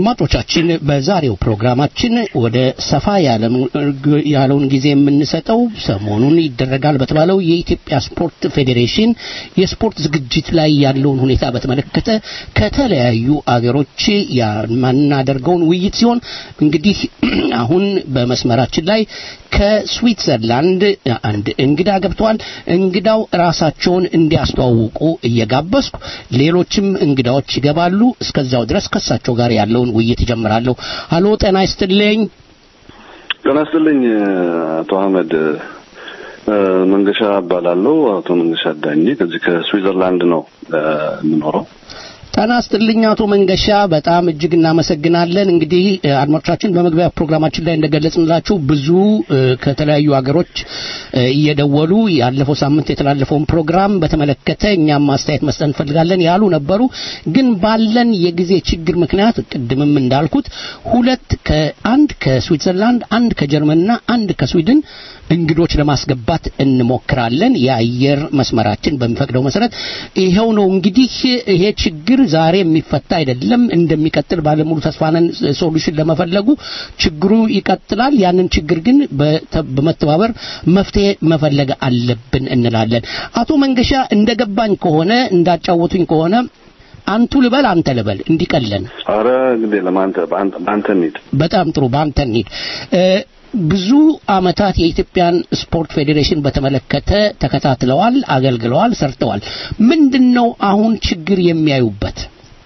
አድማጮቻችን በዛሬው ፕሮግራማችን ወደ ሰፋ ያለውን ጊዜ የምንሰጠው ሰሞኑን ይደረጋል በተባለው የኢትዮጵያ ስፖርት ፌዴሬሽን የስፖርት ዝግጅት ላይ ያለውን ሁኔታ በተመለከተ ከተለያዩ አገሮች የምናደርገውን ውይይት ሲሆን እንግዲህ አሁን በመስመራችን ላይ ከስዊትዘርላንድ አንድ እንግዳ ገብተዋል። እንግዳው ራሳቸውን እንዲያስተዋውቁ እየጋበዝኩ ሌሎችም እንግዳዎች ይገባሉ። እስከዛው ድረስ ከሳቸው ጋር ያለውን ውይይት እጀምራለሁ። አሎ፣ ጤና ይስጥልኝ። ጤና ይስጥልኝ አቶ አህመድ መንገሻ እባላለሁ። አቶ መንገሻ ዳኜ ከዚህ ከስዊዘርላንድ ነው የምኖረው። ጤና ይስጥልኝ አቶ መንገሻ፣ በጣም እጅግ እናመሰግናለን። እንግዲህ አድማጮቻችን በመግቢያ ፕሮግራማችን ላይ እንደገለጽንላችሁ ብዙ ከተለያዩ ሀገሮች እየደወሉ ያለፈው ሳምንት የተላለፈውን ፕሮግራም በተመለከተ እኛም ማስተያየት መስጠት እንፈልጋለን ያሉ ነበሩ። ግን ባለን የጊዜ ችግር ምክንያት ቅድምም እንዳልኩት ሁለት ከአንድ ከስዊትዘርላንድ አንድ ከጀርመንና አንድ ከስዊድን እንግዶች ለማስገባት እንሞክራለን። የአየር መስመራችን በሚፈቅደው መሰረት ይኸው ነው። እንግዲህ ይሄ ችግር ዛሬ የሚፈታ አይደለም፣ እንደሚቀጥል ባለሙሉ ተስፋ ነን። ሶሉሽን ለመፈለጉ ችግሩ ይቀጥላል። ያንን ችግር ግን በመተባበር መፍትሄ መፈለግ አለብን እንላለን። አቶ መንገሻ እንደገባኝ ከሆነ እንዳጫወቱኝ ከሆነ አንቱ ልበል አንተ ልበል እንዲቀለን። አረ እንግዲህ ለማንተ በአንተ እንሂድ። በጣም ጥሩ፣ በአንተ እንሂድ። ብዙ አመታት የኢትዮጵያን ስፖርት ፌዴሬሽን በተመለከተ ተከታትለዋል፣ አገልግለዋል፣ ሰርተዋል። ምንድነው አሁን ችግር የሚያዩበት?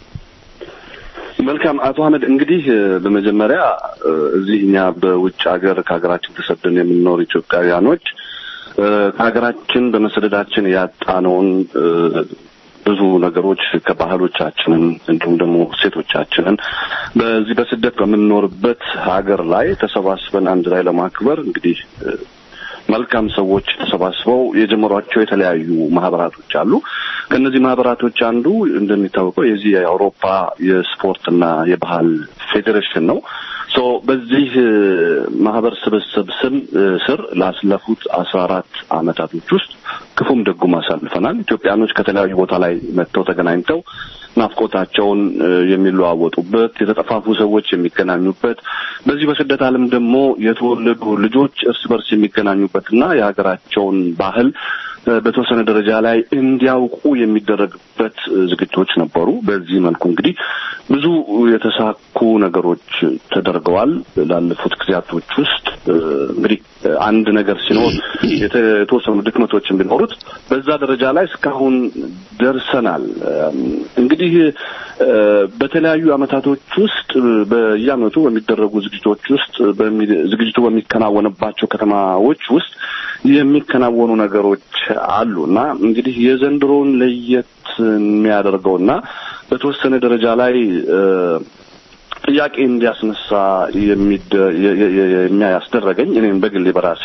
መልካም አቶ አህመድ፣ እንግዲህ በመጀመሪያ እዚህ እኛ በውጭ ሀገር ከሀገራችን ተሰደን የምንኖር ኢትዮጵያውያኖች ከሀገራችን በመሰደዳችን ያጣነውን ብዙ ነገሮች ከባህሎቻችንን እንዲሁም ደግሞ ሴቶቻችንን በዚህ በስደት በምንኖርበት ሀገር ላይ ተሰባስበን አንድ ላይ ለማክበር እንግዲህ መልካም ሰዎች ተሰባስበው የጀመሯቸው የተለያዩ ማህበራቶች አሉ። ከእነዚህ ማህበራቶች አንዱ እንደሚታወቀው የዚህ የአውሮፓ የስፖርትና የባህል ፌዴሬሽን ነው። ሶ በዚህ ማህበር ስብስብ ስም ስር ላስለፉት አስራ አራት አመታቶች ውስጥ ክፉም ደጉም አሳልፈናል። ኢትዮጵያኖች ከተለያዩ ቦታ ላይ መጥተው ተገናኝተው ናፍቆታቸውን የሚለዋወጡበት፣ የተጠፋፉ ሰዎች የሚገናኙበት፣ በዚህ በስደት ዓለም ደግሞ የተወለዱ ልጆች እርስ በርስ የሚገናኙበትና የሀገራቸውን ባህል በተወሰነ ደረጃ ላይ እንዲያውቁ የሚደረግበት ዝግጅቶች ነበሩ። በዚህ መልኩ እንግዲህ ብዙ የተሳኩ ነገሮች ተደርገዋል። ላለፉት ጊዜያቶች ውስጥ እንግዲህ አንድ ነገር ሲኖር የተወሰኑ ድክመቶችን ቢኖሩት በዛ ደረጃ ላይ እስካሁን ደርሰናል። እንግዲህ በተለያዩ አመታቶች ውስጥ በየአመቱ በሚደረጉ ዝግጅቶች ውስጥ ዝግጅቱ በሚከናወንባቸው ከተማዎች ውስጥ የሚከናወኑ ነገሮች አሉ እና እንግዲህ የዘንድሮውን ለየት የሚያደርገውና በተወሰነ ደረጃ ላይ ጥያቄ እንዲያስነሳ የሚያስደረገኝ እኔም በግሌ በራሴ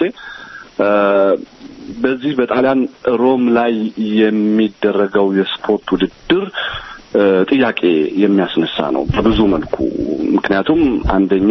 በዚህ በጣሊያን ሮም ላይ የሚደረገው የስፖርት ውድድር ጥያቄ የሚያስነሳ ነው በብዙ መልኩ። ምክንያቱም አንደኛ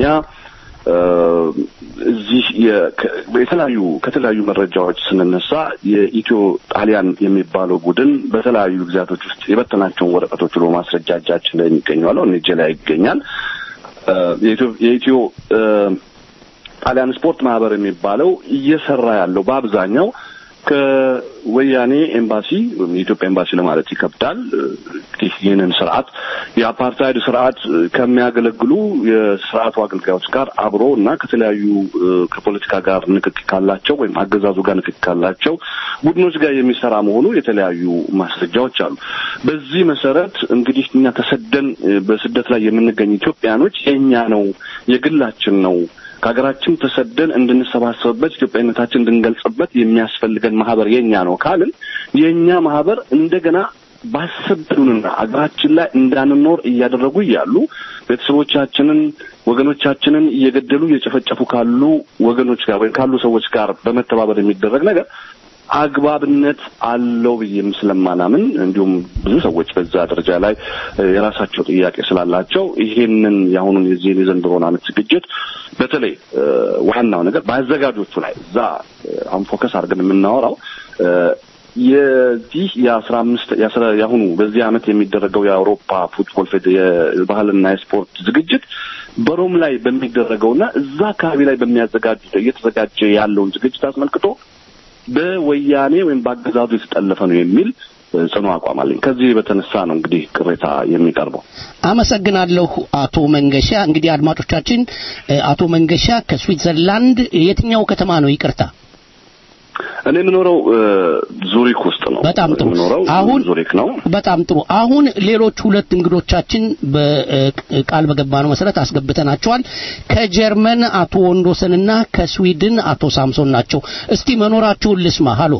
እዚህ የተለያዩ ከተለያዩ መረጃዎች ስንነሳ የኢትዮ ጣሊያን የሚባለው ቡድን በተለያዩ ጊዜያቶች ውስጥ የበተናቸውን ወረቀቶች ብሎ ማስረጃ እጃችን ላይ የሚገኘዋለው እኔ እጄ ላይ ይገኛል። የኢትዮ ጣሊያን ስፖርት ማህበር የሚባለው እየሰራ ያለው በአብዛኛው ከወያኔ ኤምባሲ ወይም የኢትዮጵያ ኤምባሲ ለማለት ይከብዳል። እንግዲህ ይህንን ስርዓት የአፓርታይድ ስርዓት ከሚያገለግሉ የስርዓቱ አገልጋዮች ጋር አብሮ እና ከተለያዩ ከፖለቲካ ጋር ንክክ ካላቸው ወይም አገዛዙ ጋር ንክክ ካላቸው ቡድኖች ጋር የሚሰራ መሆኑ የተለያዩ ማስረጃዎች አሉ። በዚህ መሰረት እንግዲህ እኛ ተሰደን በስደት ላይ የምንገኝ ኢትዮጵያኖች የእኛ ነው፣ የግላችን ነው ከሀገራችን ተሰደን እንድንሰባሰብበት ኢትዮጵያዊነታችን እንድንገልጽበት የሚያስፈልገን ማህበር የኛ ነው ካልን የእኛ ማህበር እንደገና ባሰብንና አገራችን ላይ እንዳንኖር እያደረጉ እያሉ ቤተሰቦቻችንን ወገኖቻችንን እየገደሉ እየጨፈጨፉ ካሉ ወገኖች ጋር ወይም ካሉ ሰዎች ጋር በመተባበር የሚደረግ ነገር አግባብነት አለው ብዬም ስለማናምን እንዲሁም ብዙ ሰዎች በዛ ደረጃ ላይ የራሳቸው ጥያቄ ስላላቸው ይሄንን የአሁኑን የዚህን የዘንድሮን ዓመት ዝግጅት በተለይ ዋናው ነገር በአዘጋጆቹ ላይ እዛ አሁን ፎከስ አድርገን የምናወራው የዚህ የአስራ አምስት የአሁኑ በዚህ ዓመት የሚደረገው የአውሮፓ ፉትቦል የባህልና የስፖርት ዝግጅት በሮም ላይ በሚደረገውና እዛ አካባቢ ላይ በሚያዘጋጁ እየተዘጋጀ ያለውን ዝግጅት አስመልክቶ በወያኔ ወይም በአገዛዙ የተጠለፈ ነው የሚል ጽኑ አቋም አለኝ። ከዚህ በተነሳ ነው እንግዲህ ቅሬታ የሚቀርበው። አመሰግናለሁ አቶ መንገሻ። እንግዲህ አድማጮቻችን፣ አቶ መንገሻ ከስዊትዘርላንድ የትኛው ከተማ ነው? ይቅርታ እኔ የምኖረው ዙሪክ ውስጥ ነው። በጣም ጥሩ። የምኖረው አሁን ዙሪክ ነው። በጣም ጥሩ። አሁን ሌሎች ሁለት እንግዶቻችን በቃል በገባነው መሰረት አስገብተናቸዋል። ከጀርመን አቶ ወንዶሰንና ከስዊድን አቶ ሳምሶን ናቸው። እስቲ መኖራችሁን ልስማ። ሃሎ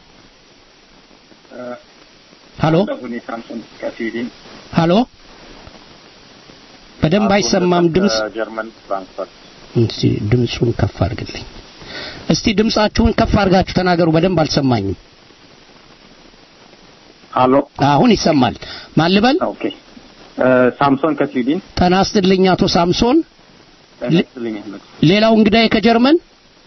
ሃሎ ሃሎ፣ በደንብ አይሰማም ድምጽ። ጀርመን ፍራንክፈርት እስቲ ድምጹን ከፍ አድርግልኝ። እስቲ ድምጻችሁን ከፍ አድርጋችሁ ተናገሩ። በደንብ አልሰማኝም። ሃሎ አሁን ይሰማል። ማን ልበል? ኦኬ ሳምሶን ከስዊድን ጤና ይስጥልኝ አቶ ሳምሶን። ተነስልኝ አህመድ ሌላው እንግዳዬ ከጀርመን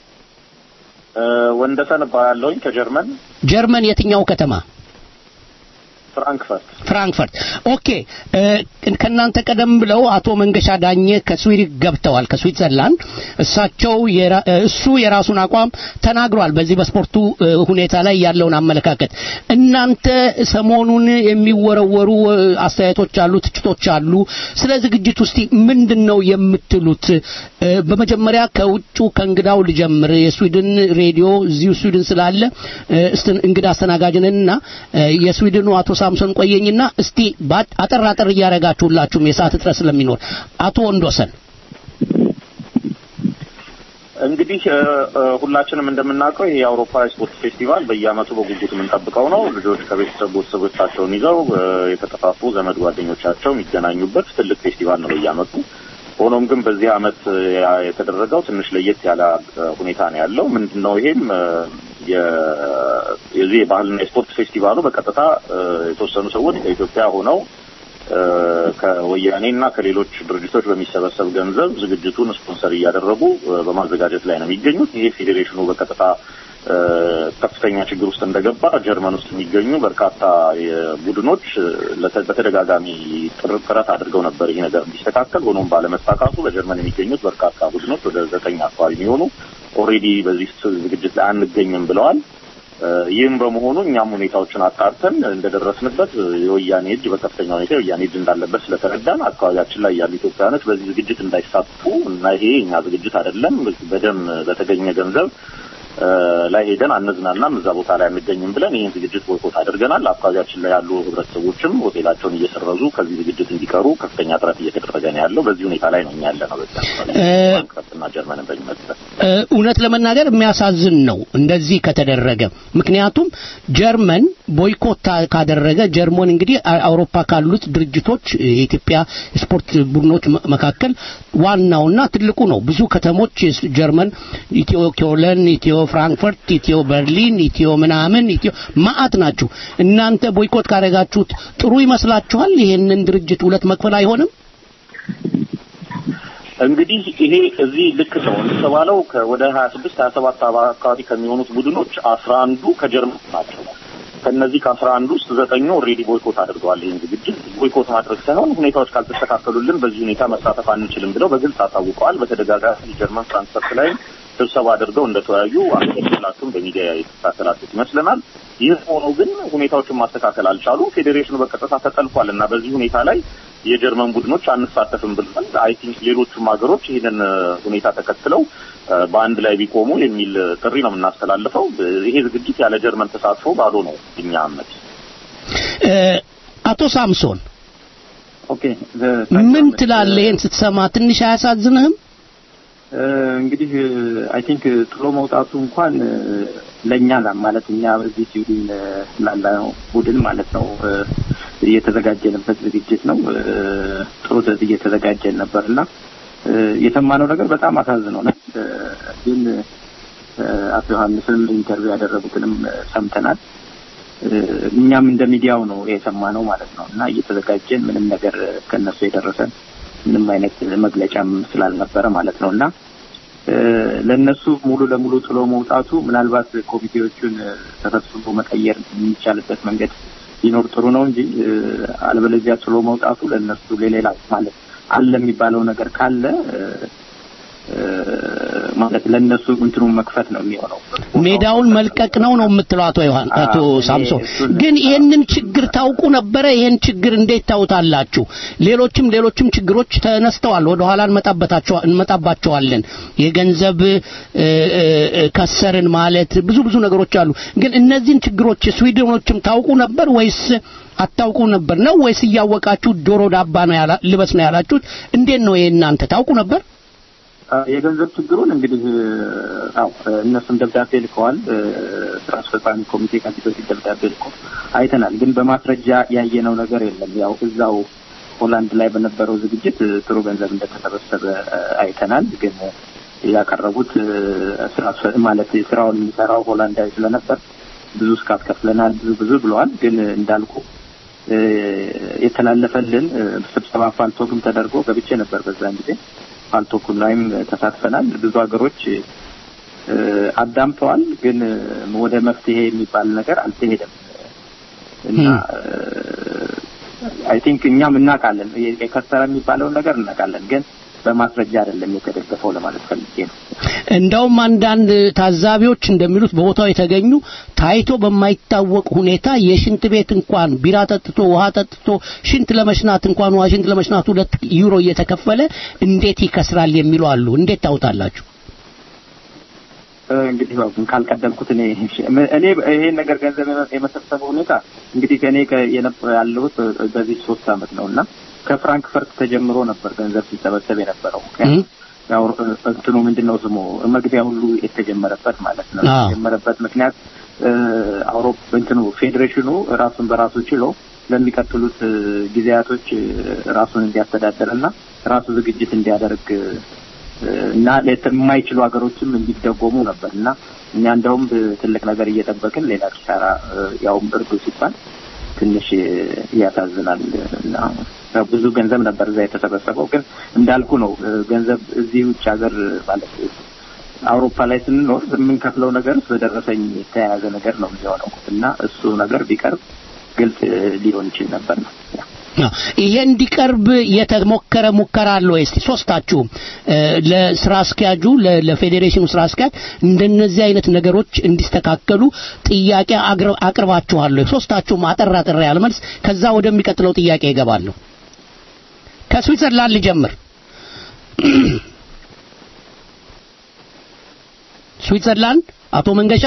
ወንደሰን እባላለሁኝ ከጀርመን ጀርመን የትኛው ከተማ? ፍራንክፈርት ፍራንክፈርት። ኦኬ ከእናንተ ቀደም ብለው አቶ መንገሻ ዳኘ ከስዊድን ገብተዋል፣ ከስዊትዘርላንድ። እሳቸው እሱ የራሱን አቋም ተናግሯል በዚህ በስፖርቱ ሁኔታ ላይ ያለውን አመለካከት። እናንተ ሰሞኑን የሚወረወሩ አስተያየቶች አሉ፣ ትችቶች አሉ። ስለ ዝግጅት ውስጥ ምንድን ነው የምትሉት? በመጀመሪያ ከውጩ ከእንግዳው ልጀምር። የስዊድን ሬዲዮ እዚሁ ስዊድን ስላለ እንግዳ አስተናጋጅንና የስዊድኑ አቶ ሳምሶን ቆየኝና እስቲ አጠር አጠር እያደረጋችሁላችሁም የሰዓት እጥረት ስለሚኖር አቶ ወንዶሰን እንግዲህ ሁላችንም እንደምናውቀው ይሄ የአውሮፓ ስፖርት ፌስቲቫል በየዓመቱ በጉጉት የምንጠብቀው ነው። ልጆች ከቤተሰብ ቤተሰቦቻቸውን ይዘው የተጠፋፉ ዘመድ ጓደኞቻቸው የሚገናኙበት ትልቅ ፌስቲቫል ነው በየዓመቱ። ሆኖም ግን በዚህ ዓመት የተደረገው ትንሽ ለየት ያለ ሁኔታ ነው ያለው። ምንድን ነው ይሄም የዚህ የባህልና የስፖርት ፌስቲቫሉ በቀጥታ የተወሰኑ ሰዎች ከኢትዮጵያ ሆነው ከወያኔ እና ከሌሎች ድርጅቶች በሚሰበሰብ ገንዘብ ዝግጅቱን ስፖንሰር እያደረጉ በማዘጋጀት ላይ ነው የሚገኙት። ይሄ ፌዴሬሽኑ በቀጥታ ከፍተኛ ችግር ውስጥ እንደገባ ጀርመን ውስጥ የሚገኙ በርካታ ቡድኖች በተደጋጋሚ ጥረት አድርገው ነበር ይህ ነገር እንዲስተካከል። ሆኖም ባለመሳካቱ በጀርመን የሚገኙት በርካታ ቡድኖች ወደ ዘጠኝ አካባቢ የሚሆኑ ኦልሬዲ በዚህ ዝግጅት ላይ አንገኝም ብለዋል። ይህም በመሆኑ እኛም ሁኔታዎችን አጣርተን እንደደረስንበት የወያኔ እጅ በከፍተኛ ሁኔታ የወያኔ እጅ እንዳለበት ስለተረዳን አካባቢያችን ላይ ያሉ ኢትዮጵያውያኖች በዚህ ዝግጅት እንዳይሳተፉ እና ይሄ እኛ ዝግጅት አይደለም በደም በተገኘ ገንዘብ ላይ ሄደን አንዝናናም፣ እዛ ቦታ ላይ አንገኝም ብለን ይህን ዝግጅት ቦይኮት አድርገናል። አካባቢያችን ላይ ያሉ ህብረተሰቦችም ሆቴላቸውን እየሰረዙ ከዚህ ዝግጅት እንዲቀሩ ከፍተኛ ጥረት እየተደረገ ነው ያለው። በዚህ ሁኔታ ላይ ነው እኛ ያለ ነው። በዚያና ጀርመንን በሚመለከት እውነት ለመናገር የሚያሳዝን ነው እንደዚህ ከተደረገ። ምክንያቱም ጀርመን ቦይኮት ካደረገ ጀርመን እንግዲህ አውሮፓ ካሉት ድርጅቶች የኢትዮጵያ ስፖርት ቡድኖች መካከል ዋናውና ትልቁ ነው። ብዙ ከተሞች ጀርመን ኢትዮ ኪዮለን፣ ኢትዮ ፍራንክፈርት፣ ኢትዮ በርሊን፣ ኢትዮ ምናምን ኢትዮ ማአት ናችሁ። እናንተ ቦይኮት ካደረጋችሁት ጥሩ ይመስላችኋል? ይሄንን ድርጅት ሁለት መክፈል አይሆንም? እንግዲህ ይሄ እዚህ ልክ ነው እንደተባለው ወደ ሀያ ስድስት ሀያ ሰባት አካባቢ ከሚሆኑት ቡድኖች አስራ አንዱ ከጀርመን ናቸው። ከነዚህ ከአስራ አንዱ ውስጥ ዘጠኙ ኦልሬዲ ቦይኮት አድርገዋል። ይህን ዝግጅት ቦይኮት ማድረግ ሳይሆን ሁኔታዎች ካልተስተካከሉልን በዚህ ሁኔታ መሳተፍ አንችልም ብለው በግልጽ አሳውቀዋል። በተደጋጋሚ ጀርመን ፍራንክፈርት ላይ ስብሰባ አድርገው እንደተወያዩ አንገላቱም በሚዲያ የተከታተላችሁት ይመስለናል። ይህ ሆኖ ግን ሁኔታዎችን ማስተካከል አልቻሉም። ፌዴሬሽኑ በቀጥታ ተጠልፏል እና በዚህ ሁኔታ ላይ የጀርመን ቡድኖች አንሳተፍም ብለዋል። አይ ቲንክ ሌሎቹም ሀገሮች ይህንን ሁኔታ ተከትለው በአንድ ላይ ቢቆሙ የሚል ጥሪ ነው የምናስተላልፈው። ይሄ ዝግጅት ያለ ጀርመን ተሳትፎ ባዶ ነው እኛ እምነት። አቶ ሳምሶን ኦኬ ምን ትላለህ? ይህን ስትሰማ ትንሽ አያሳዝንህም? እንግዲህ አይ ቲንክ ጥሎ መውጣቱ እንኳን ለእኛ ማለት እኛ እዚህ ስዊድን ላለው ቡድን ማለት ነው እየተዘጋጀንበት ዝግጅት ነው። ጥሩ እየተዘጋጀን ነበር እና የሰማነው ነገር በጣም አሳዝኖናል። ግን አቶ ዮሐንስም ኢንተርቪው ያደረጉትንም ሰምተናል። እኛም እንደ ሚዲያው ነው የሰማነው ማለት ነው እና እየተዘጋጀን ምንም ነገር ከነሱ የደረሰን ምንም አይነት መግለጫም ስላልነበረ ማለት ነው እና ለነሱ ሙሉ ለሙሉ ጥሎ መውጣቱ ምናልባት ኮሚቴዎቹን ተሰብስቦ መቀየር የሚቻልበት መንገድ ሊኖር ጥሩ ነው እንጂ አለበለዚያ ጥሎ መውጣቱ ለነሱ ለሌላ ማለት አለ የሚባለው ነገር ካለ ማለት ለነሱ እንትኑን መክፈት ነው የሚሆነው። ሜዳውን መልቀቅ ነው ነው የምትለው አቶ ዮሐን አቶ ሳምሶን። ግን ይህንን ችግር ታውቁ ነበረ? ይህን ችግር እንዴት ታውታላችሁ? ሌሎችም ሌሎችም ችግሮች ተነስተዋል። ወደ ኋላ እንመጣባቸዋለን። የገንዘብ ከሰርን ማለት ብዙ ብዙ ነገሮች አሉ። ግን እነዚህን ችግሮች ስዊድኖችም ታውቁ ነበር ወይስ አታውቁ ነበር ነው ወይስ እያወቃችሁ ዶሮ ዳባ ነው ያላ ልበስ ነው ያላችሁት? እንዴት ነው የእናንተ ታውቁ ነበር? የገንዘብ ችግሩን እንግዲህ አው እነሱም ደብዳቤ ልከዋል። ስራ አስፈጻሚ ኮሚቴ ከዚህ በፊት ደብዳቤ ልኮ አይተናል። ግን በማስረጃ ያየነው ነገር የለም። ያው እዛው ሆላንድ ላይ በነበረው ዝግጅት ጥሩ ገንዘብ እንደተሰበሰበ አይተናል። ግን ያቀረቡት ስራ ማለት ስራውን የሚሰራው ሆላንዳዊ ስለነበር ብዙ እስካት ከፍለናል፣ ብዙ ብዙ ብለዋል። ግን እንዳልኩ የተላለፈልን ስብሰባ ፋልቶግም ተደርጎ ገብቼ ነበር በዛን ጊዜ ፋልቶኩም ላይም ተሳትፈናል። ብዙ ሀገሮች አዳምጠዋል፣ ግን ወደ መፍትሄ የሚባል ነገር አልተሄደም እና አይ ቲንክ እኛም እናውቃለን የከሰረ የሚባለውን ነገር እናውቃለን፣ ግን በማስረጃ አይደለም የተደገፈው ለማለት ፈልጌ ነው። እንደውም አንዳንድ ታዛቢዎች እንደሚሉት በቦታው የተገኙ ታይቶ በማይታወቅ ሁኔታ የሽንት ቤት እንኳን ቢራ ጠጥቶ ውሃ ጠጥቶ ሽንት ለመሽናት እንኳን ውሃ ሽንት ለመሽናት ሁለት ዩሮ እየተከፈለ እንዴት ይከስራል የሚሉ አሉ። እንዴት ታውታላችሁ? እንግዲህ ካልቀደምኩት እኔ እኔ ይሄን ነገር ገንዘብ የመሰብሰብ ሁኔታ እንግዲህ ከእኔ ያለሁት በዚህ ሶስት አመት ነው እና ከፍራንክፈርት ተጀምሮ ነበር ገንዘብ ሲሰበሰብ የነበረው። ያው እንትኑ ምንድን ነው ስሙ መግቢያ ሁሉ የተጀመረበት ማለት ነው። የተጀመረበት ምክንያት አውሮፓ እንትኑ ፌዴሬሽኑ ራሱን በራሱ ችሎ ለሚቀጥሉት ጊዜያቶች ራሱን እንዲያስተዳደር እና ራሱ ዝግጅት እንዲያደርግ እና የማይችሉ ሀገሮችም እንዲደጎሙ ነበር እና እኛ እንደውም ትልቅ ነገር እየጠበቅን ሌላ ኪሳራ ያውም እርዱ ሲባል ትንሽ ያሳዝናል እና ብዙ ገንዘብ ነበር እዛ የተሰበሰበው። ግን እንዳልኩ ነው ገንዘብ እዚህ ውጭ ሀገር ማለት አውሮፓ ላይ ስንኖር የምንከፍለው ነገር በደረሰኝ የተያያዘ ነገር ነው የሚሆነው እና እሱ ነገር ቢቀርብ ግልጽ ሊሆን ይችል ነበር ነው። ይሄ እንዲቀርብ የተሞከረ ሙከራ አለ ወይ? እስቲ ሶስታችሁም ለስራ አስኪያጁ ለፌዴሬሽኑ ስራ አስኪያጅ እንደነዚህ አይነት ነገሮች እንዲስተካከሉ ጥያቄ አቅርባችኋል ወይ? ሶስታችሁም አጠር አጠር ያለ መልስ፣ ከዛ ወደሚቀጥለው ጥያቄ ይገባለሁ። ከስዊትዘርላንድ ልጀምር። ስዊትዘርላንድ አቶ መንገሻ።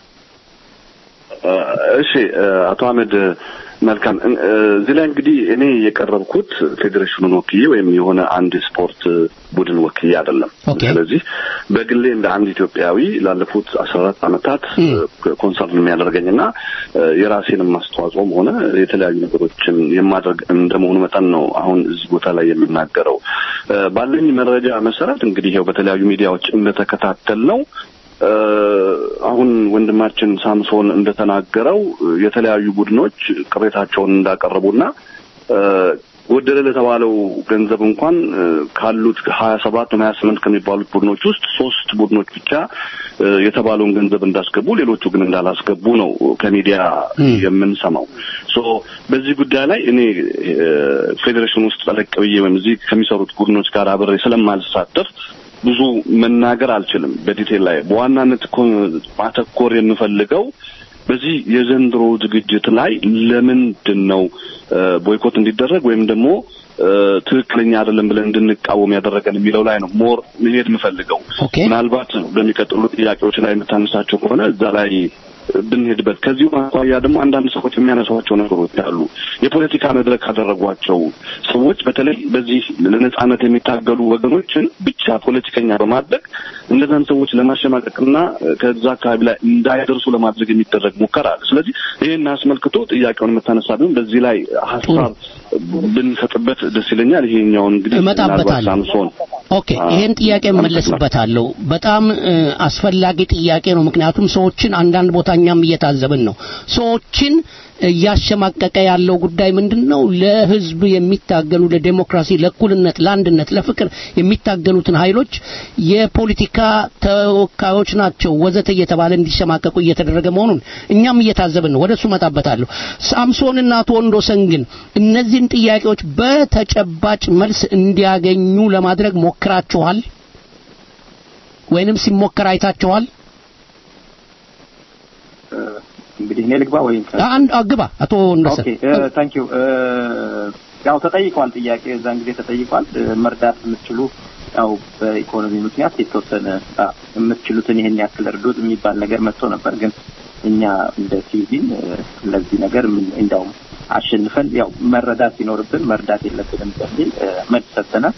እሺ አቶ አህመድ መልካም እዚህ ላይ እንግዲህ እኔ የቀረብኩት ፌዴሬሽኑን ወክዬ ወይም የሆነ አንድ ስፖርት ቡድን ወክዬ አይደለም። ስለዚህ በግሌ እንደ አንድ ኢትዮጵያዊ ላለፉት አስራ አራት ዓመታት ኮንሰርን የሚያደርገኝና የራሴንም አስተዋጽኦም ሆነ የተለያዩ ነገሮችን የማድረግ እንደመሆኑ መጠን ነው አሁን እዚህ ቦታ ላይ የምናገረው። ባለኝ መረጃ መሰረት እንግዲህ ይኸው በተለያዩ ሚዲያዎች እንደተከታተል ነው አሁን ወንድማችን ሳምሶን እንደተናገረው የተለያዩ ቡድኖች ቅሬታቸውን እንዳቀረቡና ጎደለ ለተባለው ገንዘብ እንኳን ካሉት ሀያ ሰባት ሀያ ስምንት ከሚባሉት ቡድኖች ውስጥ ሶስት ቡድኖች ብቻ የተባለውን ገንዘብ እንዳስገቡ፣ ሌሎቹ ግን እንዳላስገቡ ነው ከሚዲያ የምንሰማው። ሶ በዚህ ጉዳይ ላይ እኔ ፌዴሬሽን ውስጥ ጠለቅ ብዬ ወይም እዚህ ከሚሰሩት ቡድኖች ጋር አብሬ ስለማልሳተፍ ብዙ መናገር አልችልም በዲቴል ላይ። በዋናነት እኮ ማተኮር የምፈልገው በዚህ የዘንድሮ ዝግጅት ላይ ለምንድን ነው ቦይኮት እንዲደረግ ወይም ደግሞ ትክክለኛ አይደለም ብለን እንድንቃወም ያደረገን የሚለው ላይ ነው ሞር መሄድ የምፈልገው። ምናልባት በሚቀጥሉ ጥያቄዎች ላይ የምታነሳቸው ከሆነ እዛ ላይ ብንሄድበት ከዚሁ አኳያ ደግሞ አንዳንድ ሰዎች የሚያነሷቸው ነገሮች አሉ። የፖለቲካ መድረክ ካደረጓቸው ሰዎች በተለይ በዚህ ለነጻነት የሚታገሉ ወገኖችን ብቻ ፖለቲከኛ በማድረግ እነዛን ሰዎች ለማሸማቀቅና ከዛ አካባቢ ላይ እንዳይደርሱ ለማድረግ የሚደረግ ሙከራ አለ። ስለዚህ ይህን አስመልክቶ ጥያቄውን የምታነሳ ቢሆን በዚህ ላይ ሀሳብ ብንሰጥበት ደስ ይለኛል። ይሄኛውን እንግዲህ እመጣበታለሁ። ሳምሶን ኦኬ፣ ይሄን ጥያቄ እመለስበታለሁ። በጣም አስፈላጊ ጥያቄ ነው። ምክንያቱም ሰዎችን አንዳንድ ቦታ እኛም እየታዘብን ነው። ሰዎችን እያሸማቀቀ ያለው ጉዳይ ምንድን ነው? ለህዝብ የሚታገሉ ለዴሞክራሲ፣ ለእኩልነት፣ ለአንድነት፣ ለፍቅር የሚታገሉትን ኃይሎች የፖለቲካ ተወካዮች ናቸው ወዘተ እየተባለ እንዲሸማቀቁ እየተደረገ መሆኑን እኛም እየታዘብን ነው። ወደሱ መጣበታለሁ። ሳምሶንና አቶ ወንዶሰን ግን እነዚህን ጥያቄዎች በተጨባጭ መልስ እንዲያገኙ ለማድረግ ሞክራችኋል ወይንም ሲሞከር አይታችኋል? እንግዲህ እኔ ልግባ ወይም አንድ አግባ አቶ ወንዶሰን። ኦኬ ታንክ ዩ ያው ተጠይቋል፣ ጥያቄ እዛን ጊዜ ተጠይቋል። መርዳት የምትችሉ ያው በኢኮኖሚ ምክንያት የተወሰነ የምትችሉትን ይሄን ያክል እርዱት የሚባል ነገር መጥቶ ነበር። ግን እኛ እንደ ሲቪል ለዚህ ነገር እንዳውም አሸንፈን ያው መረዳት ሲኖርብን መርዳት የለብንም በሚል መልስ ሰጥተናል።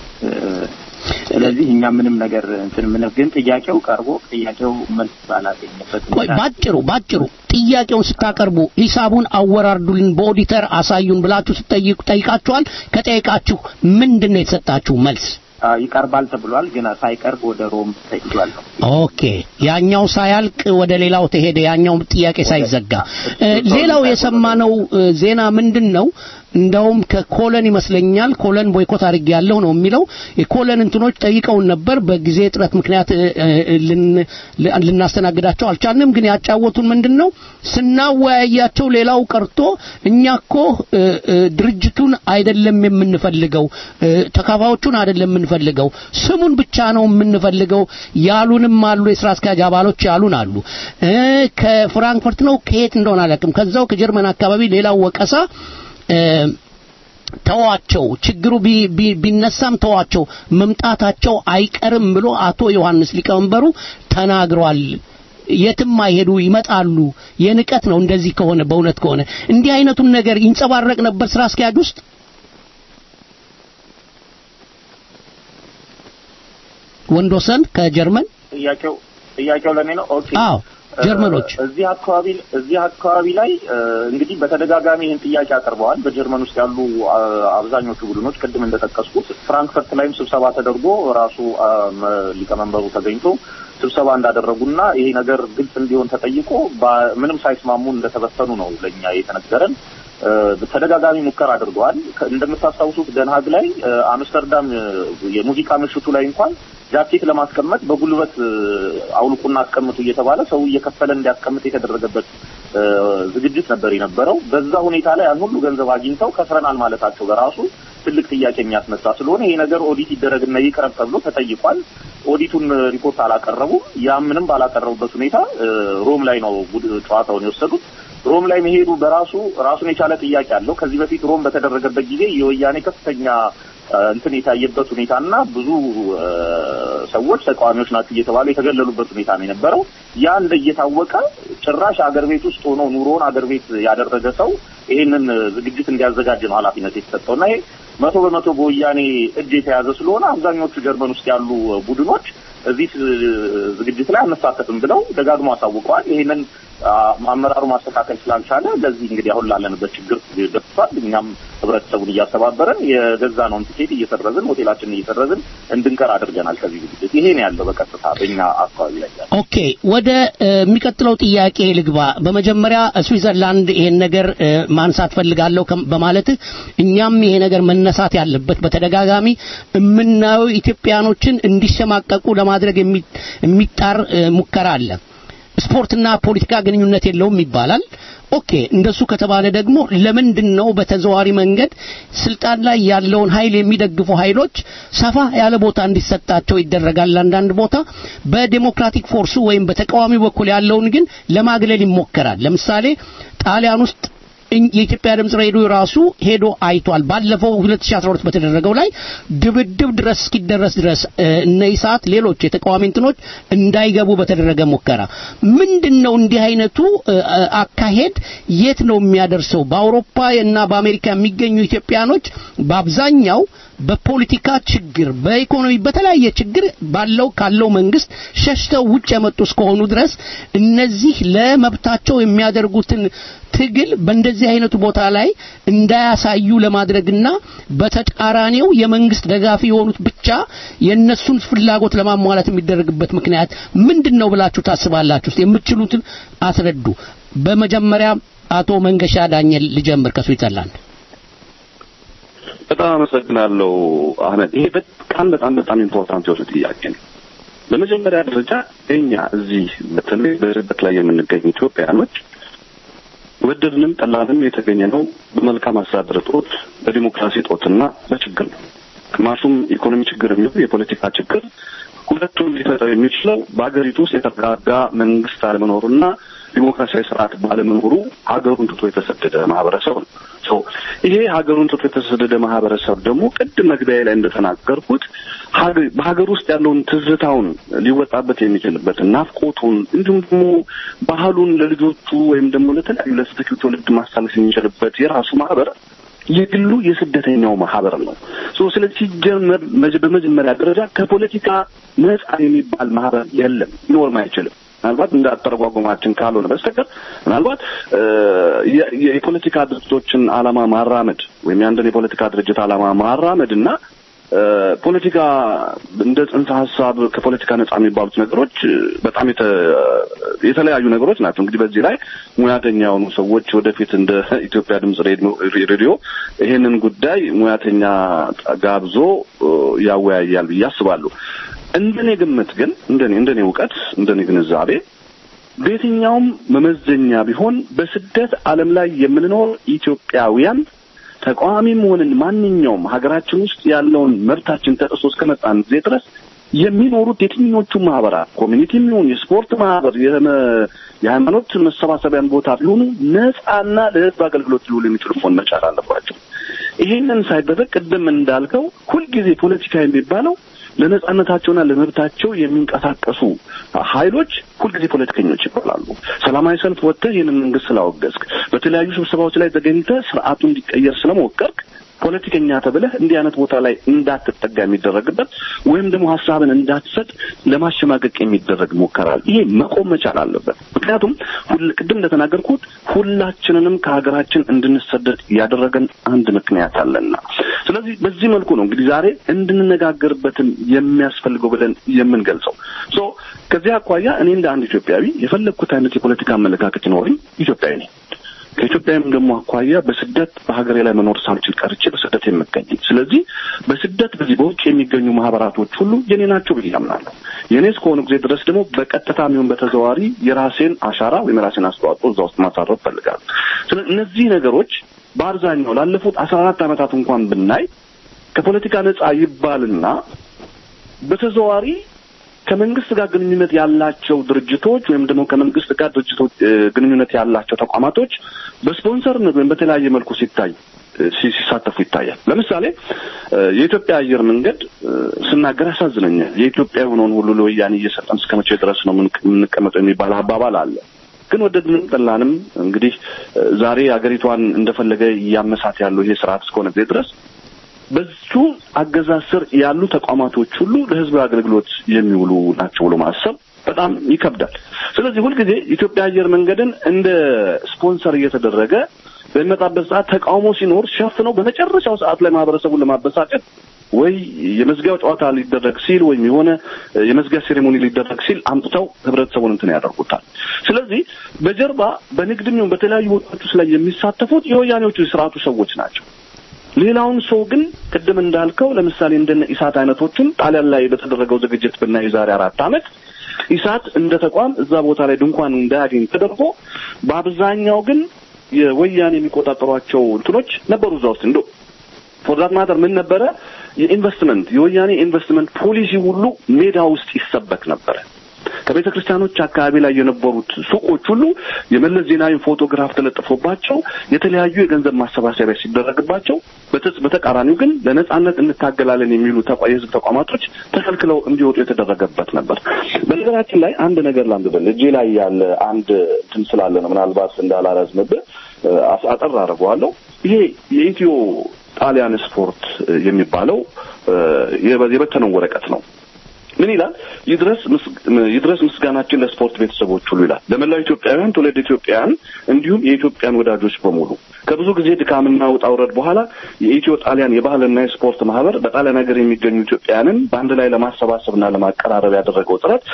ስለዚህ እኛ ምንም ነገር እንትን ምን ግን ጥያቄው ቀርቦ ጥያቄው መልስ ባላገኘበት ቆይ ባጭሩ ባጭሩ ጥያቄውን ስታቀርቡ ሂሳቡን አወራርዱልን በኦዲተር አሳዩን ብላችሁ ስትጠይቁ ጠይቃችኋል። ከጠይቃችሁ ምንድን ነው የተሰጣችሁ መልስ? ይቀርባል ተብሏል። ግን ሳይቀርብ ወደ ሮም ተይዟል ነው። ኦኬ ያኛው ሳያልቅ ወደ ሌላው ተሄደ። ያኛው ጥያቄ ሳይዘጋ ሌላው የሰማነው ዜና ምንድን ነው? እንደውም ከኮለን ይመስለኛል ኮለን ቦይኮት አድርጌ ያለው ነው የሚለው የኮለን እንትኖች ጠይቀውን ነበር። በጊዜ እጥረት ምክንያት ልናስተናግዳቸው አልቻልንም። ግን ያጫወቱን ምንድን ነው ስናወያያቸው ሌላው ቀርቶ እኛ እኮ ድርጅቱን አይደለም የምንፈልገው፣ ተካፋዮቹን አይደለም የምንፈልገው፣ ስሙን ብቻ ነው የምንፈልገው ያሉንም አሉ። የስራ አስኪያጅ አባሎች ያሉን አሉ። ከፍራንክፈርት ነው ከየት እንደሆነ አላውቅም። ከዛው ከጀርመን አካባቢ ሌላው ወቀሳ ተዋቸው ችግሩ ቢነሳም ተዋቸው መምጣታቸው አይቀርም ብሎ አቶ ዮሐንስ ሊቀመንበሩ ተናግሯል። የትም አይሄዱ ይመጣሉ። የንቀት ነው እንደዚህ ከሆነ በእውነት ከሆነ እንዲህ አይነቱን ነገር ይንጸባረቅ ነበር ስራ አስኪያጅ ውስጥ ወንዶሰን ከጀርመን ጥያቄው ጥያቄው ለኔ ነው። ኦኬ አዎ ጀርመኖች እዚህ አካባቢ እዚህ አካባቢ ላይ እንግዲህ በተደጋጋሚ ይህን ጥያቄ አቅርበዋል። በጀርመን ውስጥ ያሉ አብዛኞቹ ቡድኖች ቅድም እንደጠቀስኩት ፍራንክፈርት ላይም ስብሰባ ተደርጎ ራሱ ሊቀመንበሩ ተገኝቶ ስብሰባ እንዳደረጉና ይሄ ነገር ግልጽ እንዲሆን ተጠይቆ ምንም ሳይስማሙ እንደተበተኑ ነው ለእኛ የተነገረን። ተደጋጋሚ ሙከራ አድርገዋል። እንደምታስታውሱት ደንሃግ ላይ አምስተርዳም የሙዚቃ ምሽቱ ላይ እንኳን ጃኬት ለማስቀመጥ በጉልበት አውልቁና አስቀምጡ እየተባለ ሰው እየከፈለ እንዲያስቀምጥ የተደረገበት ዝግጅት ነበር የነበረው። በዛ ሁኔታ ላይ ያን ሁሉ ገንዘብ አግኝተው ከስረናል ማለታቸው በራሱ ትልቅ ጥያቄ የሚያስነሳ ስለሆነ ይሄ ነገር ኦዲት ይደረግና ይቅረብ ተብሎ ተጠይቋል። ኦዲቱን ሪፖርት አላቀረቡም። ያ ምንም ባላቀረቡበት ሁኔታ ሮም ላይ ነው ጨዋታውን የወሰዱት። ሮም ላይ መሄዱ በራሱ ራሱን የቻለ ጥያቄ አለው። ከዚህ በፊት ሮም በተደረገበት ጊዜ የወያኔ ከፍተኛ እንትን የታየበት ሁኔታ እና ብዙ ሰዎች ተቃዋሚዎች ናቸው እየተባሉ የተገለሉበት ሁኔታ ነው የነበረው። ያ እንደ እየታወቀ ጭራሽ አገር ቤት ውስጥ ሆኖ ኑሮውን አገር ቤት ያደረገ ሰው ይሄንን ዝግጅት እንዲያዘጋጅ ነው ኃላፊነት የተሰጠው እና ይሄ መቶ በመቶ በወያኔ እጅ የተያዘ ስለሆነ አብዛኞቹ ጀርመን ውስጥ ያሉ ቡድኖች እዚህ ዝግጅት ላይ አንሳተፍም ብለው ደጋግሞ አሳውቀዋል። ይሄንን አመራሩ ማስተካከል ስላልቻለ ለዚህ እንግዲህ አሁን ላለንበት ችግር ደርሷል። እኛም ህብረተሰቡን እያስተባበረን የገዛነውን ቲኬት እየሰረዝን ሆቴላችንን እየሰረዝን እንድንቀር አድርገናል። ከዚህ ዝግጅት ይሄ ነው ያለው በቀጥታ በእኛ አካባቢ ላይ ያለው። ኦኬ፣ ወደ የሚቀጥለው ጥያቄ ልግባ። በመጀመሪያ ስዊዘርላንድ ይሄን ነገር ማንሳት ፈልጋለሁ በማለት እኛም ይሄ ነገር መነሳት ያለበት በተደጋጋሚ የምናየው ኢትዮጵያኖችን እንዲሸማቀቁ ለማድረግ የሚጣር ሙከራ አለ። ስፖርትና ፖለቲካ ግንኙነት የለውም ይባላል። ኦኬ እንደሱ ከተባለ ደግሞ ለምንድን ነው በተዘዋሪ መንገድ ስልጣን ላይ ያለውን ኃይል የሚደግፉ ኃይሎች ሰፋ ያለ ቦታ እንዲሰጣቸው ይደረጋል? አንዳንድ ቦታ በዴሞክራቲክ ፎርሱ ወይም በተቃዋሚ በኩል ያለውን ግን ለማግለል ይሞከራል። ለምሳሌ ጣሊያን ውስጥ የኢትዮጵያ ድምጽ ሬዲዮ ራሱ ሄዶ አይቷል። ባለፈው 2012 በተደረገው ላይ ድብድብ ድረስ እስኪደረስ ድረስ እነ ኢሳት ሌሎች የተቃዋሚ እንትኖች እንዳይገቡ በተደረገ ሙከራ ምንድን ነው እንዲህ አይነቱ አካሄድ የት ነው የሚያደርሰው? በአውሮፓ እና በአሜሪካ የሚገኙ ኢትዮጵያኖች በአብዛኛው በፖለቲካ ችግር፣ በኢኮኖሚ በተለያየ ችግር ባለው ካለው መንግስት ሸሽተው ውጭ የመጡ እስከሆኑ ድረስ እነዚህ ለመብታቸው የሚያደርጉትን ትግል በእንደዚህ አይነቱ ቦታ ላይ እንዳያሳዩ ለማድረግና በተቃራኒው የመንግስት ደጋፊ የሆኑት ብቻ የነሱን ፍላጎት ለማሟላት የሚደረግበት ምክንያት ምንድን ነው ብላችሁ ታስባላችሁ? እስቲ የምትችሉትን አስረዱ። በመጀመሪያ አቶ መንገሻ ዳኘል ልጀምር ከስዊዘርላንድ። በጣም አመሰግናለሁ አህመድ። ይሄ በጣም በጣም በጣም ኢምፖርታንት የሆነ ጥያቄ ነው። በመጀመሪያ ደረጃ እኛ እዚህ በተለይ በስደት ላይ የምንገኝ ኢትዮጵያኖች ወደድንም ጠላንም የተገኘ ነው በመልካም አስተዳደር እጦት፣ በዲሞክራሲ እጦትና በችግር ነው። ግማሹም ኢኮኖሚ ችግር የሚሆን የፖለቲካ ችግር ሁለቱም ሊፈጠር የሚችለው በሀገሪቱ ውስጥ የተረጋጋ መንግስት አለመኖሩና ዲሞክራሲያዊ ስርዓት ባለመኖሩ ሀገሩን ትቶ የተሰደደ ማህበረሰብ ነው። ሰው ይሄ ሀገሩን ትቶ የተሰደደ ማህበረሰብ ደግሞ ቅድም መግቢያ ላይ እንደተናገርኩት በሀገር ውስጥ ያለውን ትዝታውን ሊወጣበት የሚችልበትን ናፍቆቱን፣ እንዲሁም ደግሞ ባህሉን ለልጆቹ ወይም ደግሞ ለተለያዩ ለተተኪው ትውልድ ማሳለፍ የሚችልበት የራሱ ማህበር የግሉ የስደተኛው ማህበር ነው። ሶ ስለዚህ ሲጀመር በመጀመሪያ ደረጃ ከፖለቲካ ነጻ የሚባል ማህበር የለም፣ ሊኖርም አይችልም። ምናልባት እንደ አተረጓጎማችን ካልሆነ በስተቀር ምናልባት የፖለቲካ ድርጅቶችን ዓላማ ማራመድ ወይም የአንድን የፖለቲካ ድርጅት ዓላማ ማራመድ እና ፖለቲካ እንደ ጽንሰ ሀሳብ ከፖለቲካ ነጻ የሚባሉት ነገሮች በጣም የተለያዩ ነገሮች ናቸው። እንግዲህ በዚህ ላይ ሙያተኛ የሆኑ ሰዎች ወደፊት እንደ ኢትዮጵያ ድምጽ ሬዲዮ ይሄንን ጉዳይ ሙያተኛ ጋብዞ ያወያያል ብዬ አስባለሁ። እንደኔ ግምት ግን እንደኔ እንደኔ እውቀት እንደኔ ግንዛቤ በየትኛውም መመዘኛ ቢሆን በስደት ዓለም ላይ የምንኖር ኢትዮጵያውያን ተቃዋሚም ሆንን ማንኛውም ሀገራችን ውስጥ ያለውን መብታችን ተጥሶ እስከመጣን ጊዜ ድረስ የሚኖሩት የትኞቹ ማህበራት ኮሚኒቲ የሚሆን የስፖርት ማህበር፣ የሃይማኖት መሰባሰቢያን ቦታ ቢሆኑ ነጻና ለህዝብ አገልግሎት ሊውሉ የሚችሉ መሆን መቻል አለባቸው። ይሄንን ሳይደረግ ቅድም እንዳልከው ሁልጊዜ ፖለቲካ የሚባለው ለነጻነታቸውና ለመብታቸው የሚንቀሳቀሱ ኃይሎች ሁልጊዜ ፖለቲከኞች ይባላሉ። ሰላማዊ ሰልፍ ወጥተህ ይህንን መንግስት ስላወገዝክ፣ በተለያዩ ስብሰባዎች ላይ ተገኝተህ ስርዓቱ እንዲቀየር ስለሞከርክ ፖለቲከኛ ተብለህ እንዲህ አይነት ቦታ ላይ እንዳትጠጋ የሚደረግበት ወይም ደግሞ ሀሳብን እንዳትሰጥ ለማሸማቀቅ የሚደረግ ሞከራል። ይሄ መቆም መቻል አለበት። ምክንያቱም ቅድም እንደተናገርኩት ሁላችንንም ከሀገራችን እንድንሰደድ ያደረገን አንድ ምክንያት አለና፣ ስለዚህ በዚህ መልኩ ነው እንግዲህ ዛሬ እንድንነጋገርበትን የሚያስፈልገው ብለን የምንገልጸው። ሶ ከዚህ አኳያ እኔ እንደ አንድ ኢትዮጵያዊ የፈለግኩት አይነት የፖለቲካ አመለካከት ይኖረኝ ኢትዮጵያዊ ነኝ። ከኢትዮጵያም ደግሞ አኳያ በስደት በሀገሬ ላይ መኖር ሳልችል ቀርቼ በስደት የምገኝ ስለዚህ በስደት በዚህ በውጭ የሚገኙ ማህበራቶች ሁሉ የኔ ናቸው ብዬ አምናለሁ። የኔ እስከሆኑ ጊዜ ድረስ ደግሞ በቀጥታ የሚሆን በተዘዋዋሪ የራሴን አሻራ ወይም የራሴን አስተዋጽኦ እዛ ውስጥ ማሳረፍ ፈልጋለሁ። ስለዚህ እነዚህ ነገሮች በአብዛኛው ላለፉት አስራ አራት ዓመታት እንኳን ብናይ ከፖለቲካ ነጻ ይባልና በተዘዋዋሪ ከመንግስት ጋር ግንኙነት ያላቸው ድርጅቶች ወይም ደግሞ ከመንግስት ጋር ድርጅቶች ግንኙነት ያላቸው ተቋማቶች በስፖንሰርነት ወይም በተለያየ መልኩ ሲታይ ሲሳተፉ ይታያል። ለምሳሌ የኢትዮጵያ አየር መንገድ ስናገር ያሳዝነኛል። የኢትዮጵያ የሆነውን ሁሉ ለወያኔ እየሰጠን እስከ መቼ ድረስ ነው የምንቀመጠው የሚባል አባባል አለ። ግን ወደድንም ጠላንም እንግዲህ ዛሬ አገሪቷን እንደፈለገ እያመሳት ያለው ይሄ ስርዓት እስከሆነ ጊዜ ድረስ በዙ አገዛዝ ስር ያሉ ተቋማቶች ሁሉ ለህዝብ አገልግሎት የሚውሉ ናቸው ብሎ ማሰብ በጣም ይከብዳል። ስለዚህ ሁልጊዜ ኢትዮጵያ አየር መንገድን እንደ ስፖንሰር እየተደረገ በሚመጣበት ሰዓት ተቃውሞ ሲኖር ሸፍነው በመጨረሻው ሰዓት ላይ ማህበረሰቡን ለማበሳጨት ወይ የመዝጊያው ጨዋታ ሊደረግ ሲል ወይም የሆነ የመዝጊያ ሴሬሞኒ ሊደረግ ሲል አምጥተው ህብረተሰቡን እንትን ያደርጉታል። ስለዚህ በጀርባ በንግድም ይሁን በተለያዩ ቦታዎች ላይ የሚሳተፉት የወያኔዎቹ የስርዓቱ ሰዎች ናቸው። ሌላውን ሰው ግን ቅድም እንዳልከው ለምሳሌ እንደነ ኢሳት አይነቶቹን ጣሊያን ላይ በተደረገው ዝግጅት ብናይ የዛሬ አራት ዓመት ኢሳት እንደ ተቋም እዛ ቦታ ላይ ድንኳን እንዳያገኝ ተደርጎ በአብዛኛው ግን የወያኔ የሚቆጣጠሯቸው እንትኖች ነበሩ እዛ ውስጥ እንደው ፎር ዛት ማተር ምን ነበረ የኢንቨስትመንት የወያኔ ኢንቨስትመንት ፖሊሲ ሁሉ ሜዳ ውስጥ ይሰበክ ነበረ። ከቤተ ክርስቲያኖች አካባቢ ላይ የነበሩት ሱቆች ሁሉ የመለስ ዜናዊ ፎቶግራፍ ተለጥፎባቸው የተለያዩ የገንዘብ ማሰባሰቢያ ሲደረግባቸው፣ በተቃራኒው ግን ለነጻነት እንታገላለን የሚሉ የህዝብ ተቋማቶች ተከልክለው እንዲወጡ የተደረገበት ነበር። በነገራችን ላይ አንድ ነገር ላንብበል። እጄ ላይ ያለ አንድ እንትን ስላለ ነው ምናልባት እንዳላረዝምብህ አጠር አደርገዋለሁ። ይሄ የኢትዮ ጣሊያን ስፖርት የሚባለው የበተነው ወረቀት ነው። ምን ይላል? ይድረስ ይድረስ ምስጋናችን ለስፖርት ቤተሰቦች ሁሉ ይላል። ለመላው ኢትዮጵያውያን፣ ትውልድ ኢትዮጵያውያን እንዲሁም የኢትዮጵያን ወዳጆች በሙሉ ከብዙ ጊዜ ድካምና ውጣ ውረድ በኋላ የኢትዮ ጣሊያን የባህልና የስፖርት ማህበር በጣሊያን ሀገር የሚገኙ ኢትዮጵያውያንን በአንድ ላይ ለማሰባሰብና ለማቀራረብ ያደረገው ጥረት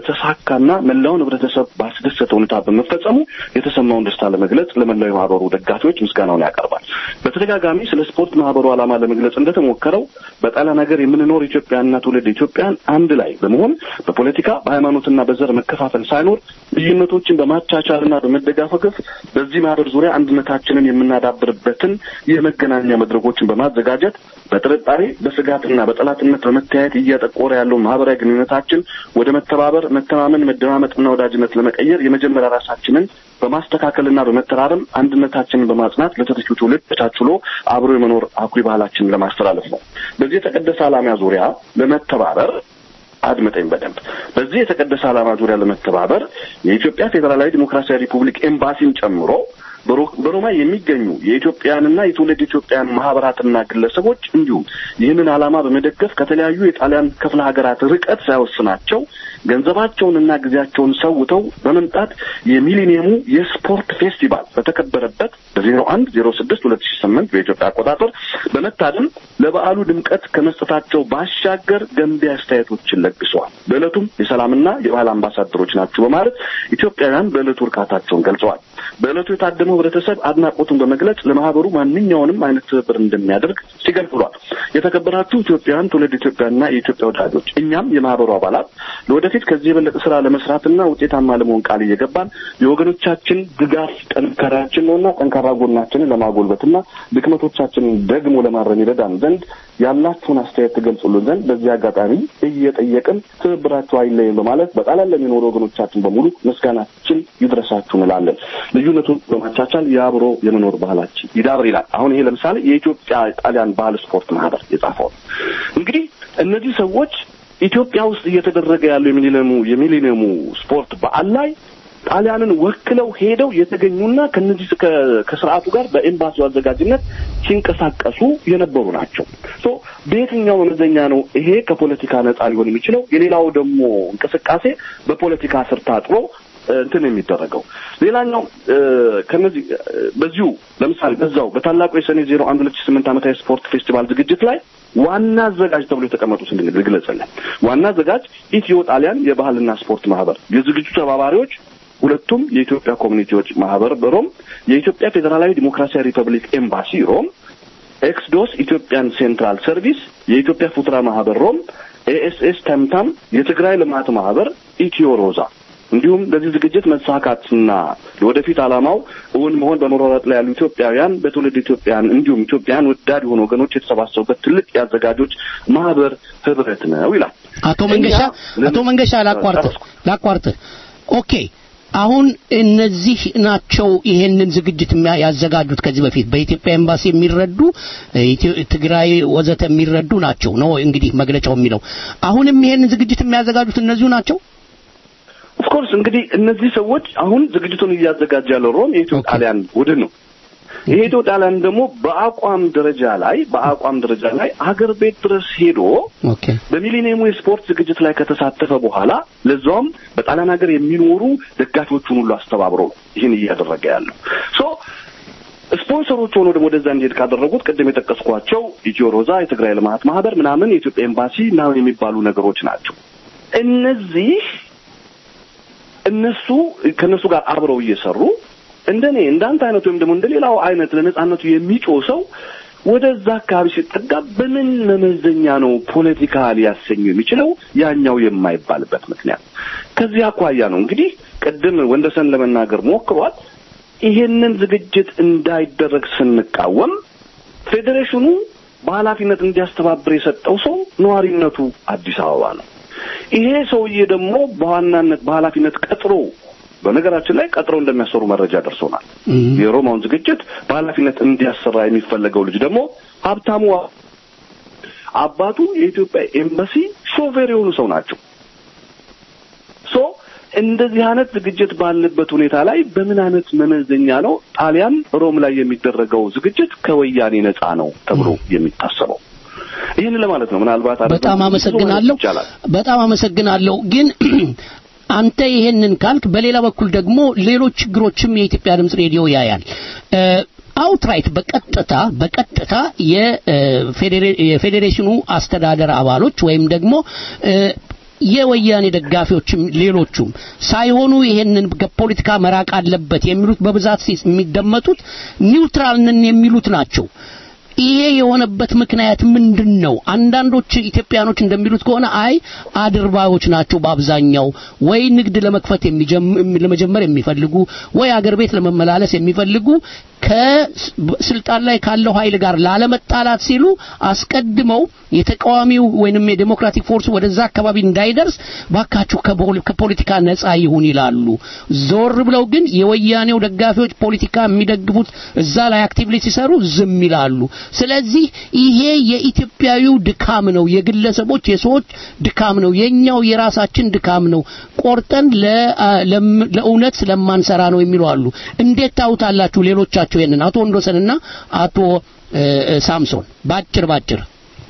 በተሳካና መላውን ህብረተሰብ ባስደሰተ ሁኔታ በመፈጸሙ የተሰማውን ደስታ ለመግለጽ ለመላው የማህበሩ ደጋፊዎች ምስጋናውን ያቀርባል። በተደጋጋሚ ስለ ስፖርት ማህበሩ ዓላማ ለመግለጽ እንደተሞከረው በጣሊያን ሀገር የምንኖር ኢትዮጵያና ትውልድ ኢትዮጵያን አንድ ላይ በመሆን በፖለቲካ በሃይማኖትና በዘር መከፋፈል ሳይኖር ልዩነቶችን በማቻቻልና በመደጋፈፍ በዚህ ማህበር ዙሪያ አንድነታችንን የምናዳብርበትን የመገናኛ መድረኮችን በማዘጋጀት በጥርጣሬ በስጋትና በጠላትነት በመተያየት እያጠቆረ ያለውን ማህበራዊ ግንኙነታችን ወደ መተባበር፣ መተማመን፣ መደማመጥና ወዳጅነት ለመቀየር የመጀመሪያ ራሳችንን በማስተካከልና በመተራረም አንድነታችንን በማጽናት ለተተኪው ትውልድ ተቻችሎ አብሮ የመኖር አኩሪ ባህላችንን ለማስተላለፍ ነው። በዚህ የተቀደሰ ዓላማ ዙሪያ ለመተባበር አድምጠኝ በደንብ በዚህ የተቀደሰ ዓላማ ዙሪያ ለመተባበር የኢትዮጵያ ፌዴራላዊ ዲሞክራሲያዊ ሪፑብሊክ ኤምባሲን ጨምሮ በሮማ የሚገኙ የኢትዮጵያንና የትውልድ ኢትዮጵያን ማህበራትና ግለሰቦች እንዲሁም ይህንን ዓላማ በመደገፍ ከተለያዩ የጣሊያን ክፍለ ሀገራት ርቀት ሳይወስናቸው ገንዘባቸውንና ጊዜያቸውን ሰውተው በመምጣት የሚሊኒየሙ የስፖርት ፌስቲቫል በተከበረበት በዜሮ አንድ ዜሮ ስድስት ሁለት ሺ ስምንት በኢትዮጵያ አቆጣጠር በመታደም ለበዓሉ ድምቀት ከመስጠታቸው ባሻገር ገንቢ አስተያየቶችን ለግሰዋል። በዕለቱም የሰላምና የባህል አምባሳደሮች ናቸው በማለት ኢትዮጵያውያን በዕለቱ እርካታቸውን ገልጸዋል። በዕለቱ የታደመው ህብረተሰብ አድናቆቱን በመግለጽ ለማህበሩ ማንኛውንም አይነት ትብብር እንደሚያደርግ ሲገልጽ ብሏል። የተከበራችሁ ኢትዮጵያውያን፣ ትውልድ ኢትዮጵያና የኢትዮጵያ ወዳጆች እኛም የማህበሩ አባላት ለወደፊት ከዚህ የበለጠ ስራ ለመስራትና ውጤታማ ለመሆን ቃል እየገባን የወገኖቻችን ድጋፍ ጠንካራችን ነውና ጠንካራ ጎናችንን ለማጎልበትና ድክመቶቻችንን ደግሞ ለማረም ይረዳን ዘንድ ያላችሁን አስተያየት ትገልጹልን ዘንድ በዚህ አጋጣሚ እየጠየቅን ትብብራችሁ አይለይም በማለት በጣሊያን ለሚኖሩ ወገኖቻችን በሙሉ ምስጋናችን ይድረሳችሁ እንላለን። ልዩነቱን በማቻቻል የአብሮ የመኖር ባህላችን ይዳብር ይላል። አሁን ይሄ ለምሳሌ የኢትዮጵያ ጣሊያን ባህል ስፖርት ማህበር የጻፈው እንግዲህ እነዚህ ሰዎች ኢትዮጵያ ውስጥ እየተደረገ ያለው የሚሊኒየሙ የሚሊኒየሙ ስፖርት በዓል ላይ ጣሊያንን ወክለው ሄደው የተገኙና ከነዚህ ከስርዓቱ ጋር በኤምባሲው አዘጋጅነት ሲንቀሳቀሱ የነበሩ ናቸው። ሶ በየትኛው መመዘኛ ነው ይሄ ከፖለቲካ ነጻ ሊሆን የሚችለው? የሌላው ደግሞ እንቅስቃሴ በፖለቲካ ስር ታጥሮ እንትን የሚደረገው ሌላኛው ከነዚህ በዚሁ ለምሳሌ በዛው በታላቁ የሰኔ ዜሮ አንድ ሁለት ሺህ ስምንት ዓመታዊ ስፖርት ፌስቲቫል ዝግጅት ላይ ዋና አዘጋጅ ተብሎ የተቀመጡት እንግዲህ ልግለጽልን። ዋና አዘጋጅ ኢትዮ ጣሊያን የባህልና ስፖርት ማህበር፣ የዝግጅቱ ተባባሪዎች ሁለቱም የኢትዮጵያ ኮሚኒቲዎች ማህበር በሮም፣ የኢትዮጵያ ፌዴራላዊ ዲሞክራሲያዊ ሪፐብሊክ ኤምባሲ ሮም፣ ኤክስዶስ ኢትዮጵያን ሴንትራል ሰርቪስ፣ የኢትዮጵያ ፉትራ ማህበር ሮም፣ ኤኤስኤስ ተምታም፣ የትግራይ ልማት ማህበር፣ ኢትዮ ሮዛ እንዲሁም ለዚህ ዝግጅት መሳካትና ለወደፊት ዓላማው እውን መሆን በመሯሯጥ ላይ ያሉ ኢትዮጵያውያን በትውልድ ኢትዮጵያን እንዲሁም ኢትዮጵያን ወዳድ የሆኑ ወገኖች የተሰባሰቡበት ትልቅ የአዘጋጆች ማህበር ህብረት ነው ይላል። አቶ መንገሻ አቶ መንገሻ ላቋርጥ ላቋርጥ። ኦኬ አሁን እነዚህ ናቸው ይሄንን ዝግጅት ያዘጋጁት ከዚህ በፊት በኢትዮጵያ ኤምባሲ የሚረዱ ትግራይ ወዘተ የሚረዱ ናቸው ነው እንግዲህ መግለጫው የሚለው። አሁንም ይሄንን ዝግጅት የሚያዘጋጁት እነዚሁ ናቸው። ኦፍኮርስ እንግዲህ እነዚህ ሰዎች አሁን ዝግጅቱን እያዘጋጀ ያለው ሮም የኢትዮ ጣሊያን ቡድን ነው። ይሄ ኢትዮ ጣሊያን ደግሞ በአቋም ደረጃ ላይ በአቋም ደረጃ ላይ አገር ቤት ድረስ ሄዶ በሚሊኒየሙ የስፖርት ዝግጅት ላይ ከተሳተፈ በኋላ ለዛውም በጣሊያን ሀገር የሚኖሩ ደጋፊዎቹን ሁሉ አስተባብሮ ነው ይህን እያደረገ ያለው ሶ ስፖንሰሮች ሆኖ ደግሞ ወደዛ እንዲሄድ ካደረጉት ቅድም የጠቀስኳቸው ኢትዮ ሮዛ፣ የትግራይ ልማት ማህበር ምናምን፣ የኢትዮጵያ ኤምባሲ ምናምን የሚባሉ ነገሮች ናቸው። እነዚህ እነሱ ከእነሱ ጋር አብረው እየሰሩ እንደኔ እንዳንተ አይነት ወይም ደግሞ እንደሌላው አይነት ለነጻነቱ የሚጮህ ሰው ወደዛ አካባቢ ሲጠጋ በምን መመዘኛ ነው ፖለቲካ ሊያሰኙ የሚችለው ያኛው የማይባልበት ምክንያት ከዚህ አኳያ ነው እንግዲህ ቅድም ወንደሰን ለመናገር ሞክሯል። ይሄንን ዝግጅት እንዳይደረግ ስንቃወም ፌዴሬሽኑ በኃላፊነት እንዲያስተባብር የሰጠው ሰው ነዋሪነቱ አዲስ አበባ ነው። ይሄ ሰውዬ ደግሞ በዋናነት በኃላፊነት ቀጥሮ በነገራችን ላይ ቀጥረው እንደሚያሰሩ መረጃ ደርሶናል። የሮማውን ዝግጅት በኃላፊነት እንዲያሰራ የሚፈለገው ልጅ ደግሞ ሀብታሙ አባቱ የኢትዮጵያ ኤምባሲ ሾፌር የሆኑ ሰው ናቸው። ሶ እንደዚህ አይነት ዝግጅት ባለበት ሁኔታ ላይ በምን አይነት መመዘኛ ነው ጣሊያን ሮም ላይ የሚደረገው ዝግጅት ከወያኔ ነፃ ነው ተብሎ የሚታሰበው? ይህን ለማለት ነው። ምናልባት በጣም አመሰግናለሁ። በጣም አመሰግናለሁ። ግን አንተ ይሄንን ካልክ በሌላ በኩል ደግሞ ሌሎች ችግሮችም የኢትዮጵያ ድምጽ ሬዲዮ ያያል። አውትራይት በቀጥታ በቀጥታ የፌዴሬሽኑ አስተዳደር አባሎች ወይም ደግሞ የወያኔ ደጋፊዎችም ሌሎቹም ሳይሆኑ ይሄንን ከፖለቲካ መራቅ አለበት የሚሉት በብዛት የሚደመጡት ኒውትራል ነን የሚሉት ናቸው። ይሄ የሆነበት ምክንያት ምንድን ነው? አንዳንዶች ኢትዮጵያኖች እንደሚሉት ከሆነ አይ አድርባዮች ናቸው በአብዛኛው ወይ ንግድ ለመክፈት ለመጀመር የሚፈልጉ ወይ አገር ቤት ለመመላለስ የሚፈልጉ ከስልጣን ላይ ካለው ኃይል ጋር ላለመጣላት ሲሉ አስቀድመው የተቃዋሚው ወይንም የዴሞክራቲክ ፎርስ ወደዛ አካባቢ እንዳይደርስ ባካችሁ ከፖለቲካ ነፃ ይሁን ይላሉ። ዞር ብለው ግን የወያኔው ደጋፊዎች ፖለቲካ የሚደግፉት እዛ ላይ አክቲቭሊ ሲሰሩ ዝም ይላሉ። ስለዚህ ይሄ የኢትዮጵያዊው ድካም ነው፣ የግለሰቦች የሰዎች ድካም ነው፣ የኛው የራሳችን ድካም ነው። ቆርጠን ለእውነት ስለማንሰራ ነው የሚሉ አሉ። እንዴት ታውታላችሁ ሌሎቻችሁ ይሄንን? አቶ ወንዶሰንና አቶ ሳምሶን ባጭር ባጭር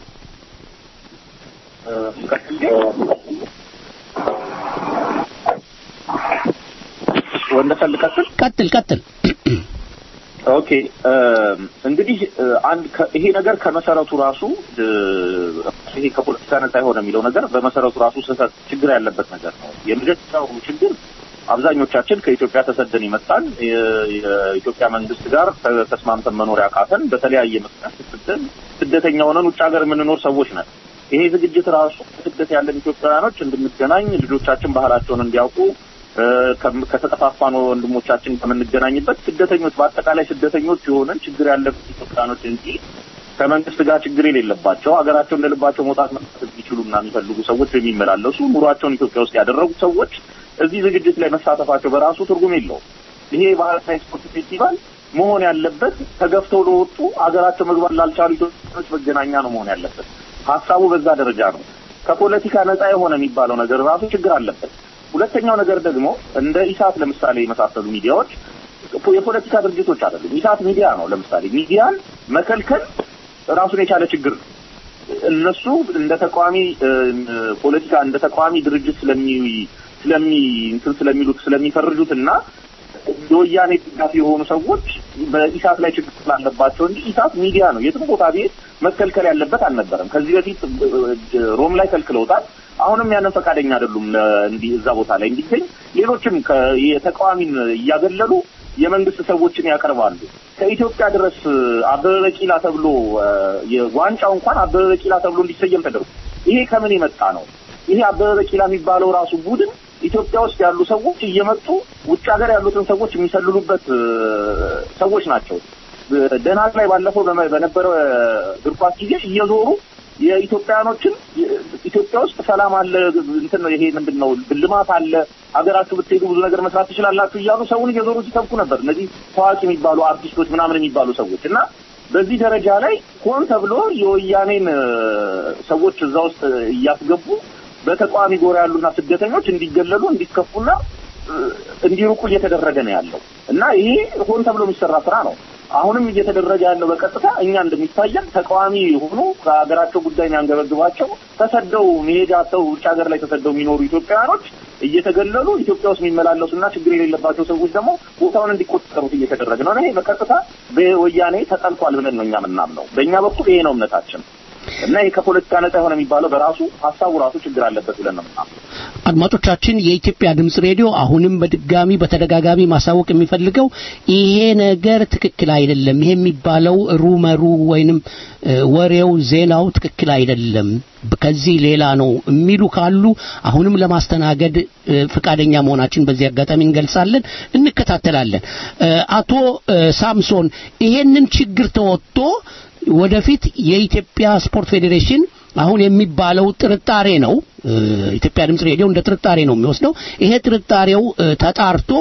ወንደሰን ልቀጥል? ቀጥል ቀጥል። ኦኬ እንግዲህ አንድ ይሄ ነገር ከመሰረቱ ራሱ ይሄ ከፖለቲካ ነጻ የሆነ የሚለው ነገር በመሰረቱ ራሱ ስህተት ችግር ያለበት ነገር ነው። የመጀመሪያው ችግር አብዛኞቻችን ከኢትዮጵያ ተሰደን ይመጣል የኢትዮጵያ መንግስት ጋር ተስማምተን መኖር ያቃተን በተለያየ ምክንያት ስደን ስደተኛ ሆነን ውጭ ሀገር የምንኖር ሰዎች ነን። ይሄ ዝግጅት ራሱ ስደት ያለን ኢትዮጵያውያኖች እንድንገናኝ ልጆቻችን ባህላቸውን እንዲያውቁ ከተጠፋፋን ወንድሞቻችን ከምንገናኝበት ስደተኞች በአጠቃላይ ስደተኞች የሆነን ችግር ያለበት ኢትዮጵያኖች እንጂ ከመንግስት ጋር ችግር የሌለባቸው ሀገራቸው እንደልባቸው መውጣት መጣት የሚችሉና የሚፈልጉ ሰዎች የሚመላለሱ ኑሯቸውን ኢትዮጵያ ውስጥ ያደረጉ ሰዎች እዚህ ዝግጅት ላይ መሳተፋቸው በራሱ ትርጉም የለውም። ይሄ ባህልና ስፖርት ፌስቲቫል መሆን ያለበት ተገፍተው ለወጡ ሀገራቸው መግባት ላልቻሉ ኢትዮጵያኖች መገናኛ ነው መሆን ያለበት። ሀሳቡ በዛ ደረጃ ነው። ከፖለቲካ ነጻ የሆነ የሚባለው ነገር ራሱ ችግር አለበት። ሁለተኛው ነገር ደግሞ እንደ ኢሳት ለምሳሌ የመሳሰሉ ሚዲያዎች የፖለቲካ ድርጅቶች አይደሉም። ኢሳት ሚዲያ ነው። ለምሳሌ ሚዲያን መከልከል ራሱን የቻለ ችግር ነው። እነሱ እንደ ተቃዋሚ ፖለቲካ እንደ ተቃዋሚ ድርጅት ስለሚ ስለሚ እንትን ስለሚሉት ስለሚፈርጁት እና የወያኔ ድጋፊ የሆኑ ሰዎች በኢሳት ላይ ችግር ስላለባቸው እንጂ ኢሳት ሚዲያ ነው። የትም ቦታ ቤት መከልከል ያለበት አልነበረም። ከዚህ በፊት ሮም ላይ ከልክለውታል። አሁንም ያንን ፈቃደኛ አይደሉም እንዲህ እዛ ቦታ ላይ እንዲገኝ። ሌሎችም የተቃዋሚን እያገለሉ የመንግስት ሰዎችን ያቀርባሉ። ከኢትዮጵያ ድረስ አበበ ቢቂላ ተብሎ ዋንጫው እንኳን አበበ ቢቂላ ተብሎ እንዲሰየም ተደርጎ ይሄ ከምን የመጣ ነው? ይሄ አበበ ቢቂላ የሚባለው ራሱ ቡድን ኢትዮጵያ ውስጥ ያሉ ሰዎች እየመጡ ውጭ ሀገር ያሉትን ሰዎች የሚሰልሉበት ሰዎች ናቸው። ደናግ ላይ ባለፈው በነበረው እግር ኳስ ጊዜ እየዞሩ የኢትዮጵያኖችን ኢትዮጵያ ውስጥ ሰላም አለ፣ እንትን ነው ይሄ ምንድን ነው ልማት አለ፣ ሀገራችሁ ብትሄዱ ብዙ ነገር መስራት ትችላላችሁ እያሉ ሰውን እየዞሩ ሲሰብኩ ነበር። እነዚህ ታዋቂ የሚባሉ አርቲስቶች ምናምን የሚባሉ ሰዎች እና በዚህ ደረጃ ላይ ሆን ተብሎ የወያኔን ሰዎች እዛ ውስጥ እያስገቡ በተቃዋሚ ጎራ ያሉና ስደተኞች እንዲገለሉ እንዲከፉና እንዲሩቁ እየተደረገ ነው ያለው እና ይሄ ሆን ተብሎ የሚሰራ ስራ ነው። አሁንም እየተደረገ ያለው በቀጥታ እኛ እንደሚታየን ተቃዋሚ የሆኑ ከሀገራቸው ጉዳይ የሚያንገበግባቸው ተሰደው መሄጃ አጥተው ውጭ ሀገር ላይ ተሰደው የሚኖሩ ኢትዮጵያውያኖች እየተገለሉ ኢትዮጵያ ውስጥ የሚመላለሱና ችግር የሌለባቸው ሰዎች ደግሞ ቦታውን እንዲቆጠሩት እየተደረገ ነው። ይሄ በቀጥታ በወያኔ ተጠልቷል ብለን ነው እኛ የምናምነው። በእኛ በኩል ይሄ ነው እምነታችን። እና ይሄ ከፖለቲካ ነጻ የሆነ የሚባለው በራሱ ሀሳቡ ራሱ ችግር አለበት ብለን ነው የምናምነው። አድማጮቻችን የኢትዮጵያ ድምጽ ሬዲዮ አሁንም በድጋሚ በተደጋጋሚ ማሳወቅ የሚፈልገው ይሄ ነገር ትክክል አይደለም። ይሄ የሚባለው ሩመሩ ወይንም ወሬው ዜናው ትክክል አይደለም፣ ከዚህ ሌላ ነው የሚሉ ካሉ አሁንም ለማስተናገድ ፈቃደኛ መሆናችን በዚህ አጋጣሚ እንገልጻለን፣ እንከታተላለን። አቶ ሳምሶን ይሄንን ችግር ተወጥቶ ወደፊት የኢትዮጵያ ስፖርት ፌዴሬሽን አሁን የሚባለው ጥርጣሬ ነው። ኢትዮጵያ ድምጽ ሬዲዮ እንደ ጥርጣሬ ነው የሚወስደው። ይሄ ጥርጣሬው ተጣርቶ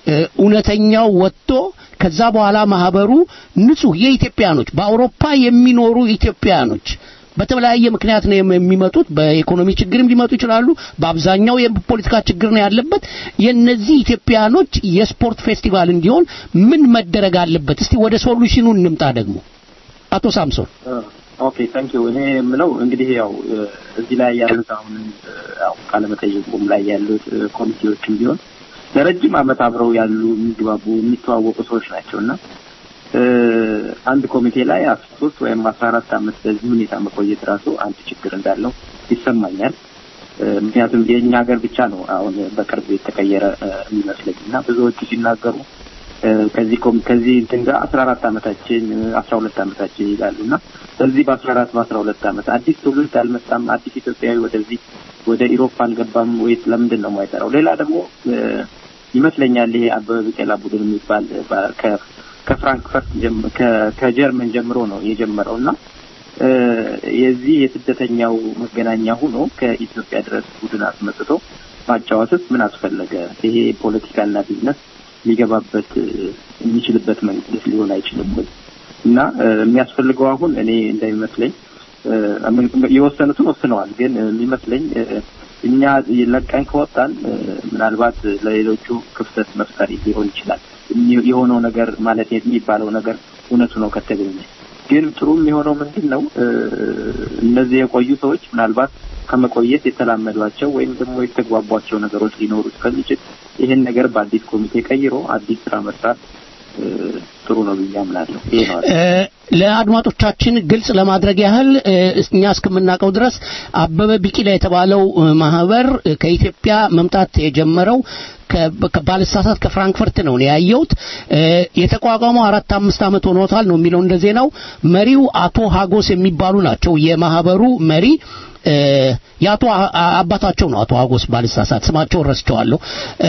እውነተኛው ወጥቶ ከዛ በኋላ ማህበሩ ንጹህ የኢትዮጵያኖች በአውሮፓ የሚኖሩ ኢትዮጵያኖች በተለያየ ምክንያት ነው የሚመጡት። በኢኮኖሚ ችግርም ሊመጡ ይችላሉ። በአብዛኛው የፖለቲካ ችግር ነው ያለበት። የነዚህ ኢትዮጵያኖች የስፖርት ፌስቲቫል እንዲሆን ምን መደረግ አለበት? እስቲ ወደ ሶሉሽኑ እንምጣ። ደግሞ አቶ ሳምሶን ኦኬ ታንክ ዩ እኔ የምለው እንግዲህ ያው እዚህ ላይ ያሉት አሁን ያው ቃለመጠይቁም ላይ ያሉት ኮሚቴዎችም ቢሆን ለረጅም ዓመት አብረው ያሉ የሚግባቡ የሚተዋወቁ ሰዎች ናቸው እና አንድ ኮሚቴ ላይ አስራ ሶስት ወይም አስራ አራት ዓመት በዚህ ሁኔታ መቆየት ራሱ አንድ ችግር እንዳለው ይሰማኛል። ምክንያቱም የእኛ ሀገር ብቻ ነው አሁን በቅርብ የተቀየረ የሚመስለኝ እና ብዙዎቹ ሲናገሩ ከዚህ ከዚህ እንትን ጋር አስራ አራት ዓመታችን አስራ ሁለት ዓመታችን ይላሉ እና በዚህ በአስራ አራት በአስራ ሁለት ዓመት አዲስ ትውልድ አልመጣም፣ አዲስ ኢትዮጵያዊ ወደዚህ ወደ ኢሮፓ አልገባም ወይስ ለምንድን ነው የማይጠራው? ሌላ ደግሞ ይመስለኛል ይሄ አበበ ቢቂላ ቡድን የሚባል ከፍራንክፈርት ከጀርመን ጀምሮ ነው የጀመረው እና የዚህ የስደተኛው መገናኛ ሆኖ ከኢትዮጵያ ድረስ ቡድን አስመጥቶ ማጫወትስ ምን አስፈለገ? ይሄ ፖለቲካና ቢዝነስ ሊገባበት የሚችልበት መንገድ ሊሆን አይችልም ወይ? እና የሚያስፈልገው አሁን እኔ እንደሚመስለኝ የወሰኑትን ወስነዋል። ግን የሚመስለኝ እኛ ለቀን ከወጣን ምናልባት ለሌሎቹ ክፍተት መፍጠር ሊሆን ይችላል። የሆነው ነገር ማለት የሚባለው ነገር እውነቱ ነው ከተገኘ ግን ጥሩ የሚሆነው ምንድን ነው? እነዚህ የቆዩ ሰዎች ምናልባት ከመቆየት የተላመዷቸው ወይም ደግሞ የተግባቧቸው ነገሮች ሊኖሩ ስለሚችል ይህን ነገር በአዲስ ኮሚቴ ቀይሮ አዲስ ስራ መስራት ጥሩ ነው ብዬ አምናለሁ። ይሄ ነው። ለአድማጮቻችን ግልጽ ለማድረግ ያህል እኛ እስከምናውቀው ድረስ አበበ ቢቂላ የተባለው ማህበር ከኢትዮጵያ መምጣት የጀመረው ባልሳሳት ከፍራንክፈርት ነው ያየሁት። የተቋቋመው አራት አምስት ዓመት ሆኖታል ነው የሚለው እንደ ዜናው። መሪው አቶ ሀጎስ የሚባሉ ናቸው። የማህበሩ መሪ የአቶ አባታቸው ነው አቶ ሀጎስ ባልሳሳት፣ ስማቸውን ረስቸዋለሁ።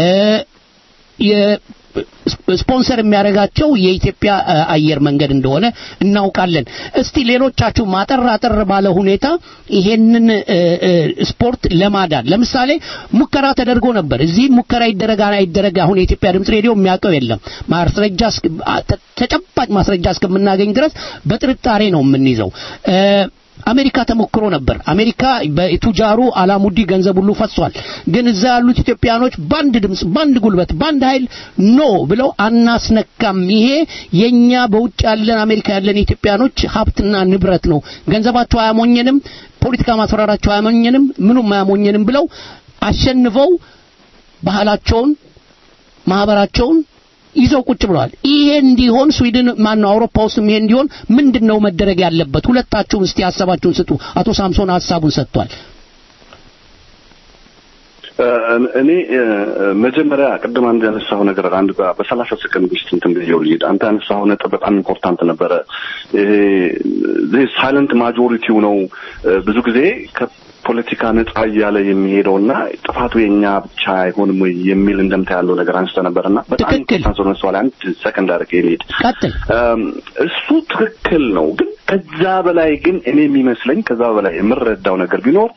ስፖንሰር የሚያደርጋቸው የኢትዮጵያ አየር መንገድ እንደሆነ እናውቃለን። እስቲ ሌሎቻችሁ ማጠር አጠር ባለ ሁኔታ ይሄንን ስፖርት ለማዳን ለምሳሌ ሙከራ ተደርጎ ነበር። እዚህ ሙከራ ይደረግ አይደረግ አሁን የኢትዮጵያ ድምጽ ሬዲዮ የሚያውቀው የለም። ማስረጃ ተጨባጭ ማስረጃ እስከምናገኝ ድረስ በጥርጣሬ ነው የምንይዘው። አሜሪካ ተሞክሮ ነበር። አሜሪካ በቱጃሩ አላሙዲ ገንዘብ ሁሉ ፈሷል። ግን እዛ ያሉት ኢትዮጵያኖች ባንድ ድምጽ፣ ባንድ ጉልበት፣ ባንድ ኃይል ኖ ብለው አናስነካም፣ ይሄ የኛ በውጭ ያለን አሜሪካ ያለን ኢትዮጵያኖች ሀብትና ንብረት ነው፣ ገንዘባቸው አያሞኘንም፣ ፖለቲካ ማስፈራራቸው አያሞኘንም፣ ምኑም አያሞኘንም ብለው አሸንፈው ባህላቸውን ማህበራቸውን ይዘው ቁጭ ብለዋል። ይሄ እንዲሆን ስዊድን ማን ነው አውሮፓ ውስጥ ይሄ እንዲሆን ምንድነው መደረግ ያለበት? ሁለታችሁም እስቲ ሀሳባችሁን ስጡ። አቶ ሳምሶን ሀሳቡን ሰጥቷል። እኔ መጀመሪያ ቅድም አንድ ያነሳው ነገር አንድ በሰላሳ ሰከንድ ውስጥ እንትን ብዬው ልሂድ። አንተ ያነሳው ነጥብ በጣም ኢምፖርታንት ነበረ። ይሄ ሳይለንት ማጆሪቲው ነው ብዙ ጊዜ ፖለቲካ ነጻ እያለ የሚሄደውና ጥፋቱ የኛ ብቻ አይሆንም ወይ የሚል እንደምታ ያለው ነገር አንስተ ነበርና በጣም ኢምፖርታንት ሆነ ሰው ላይ አንድ ሰከንድ አድርጌ ልሂድ። እሱ ትክክል ነው፣ ግን ከዛ በላይ ግን እኔ የሚመስለኝ ከዛ በላይ የምረዳው ነገር ቢኖር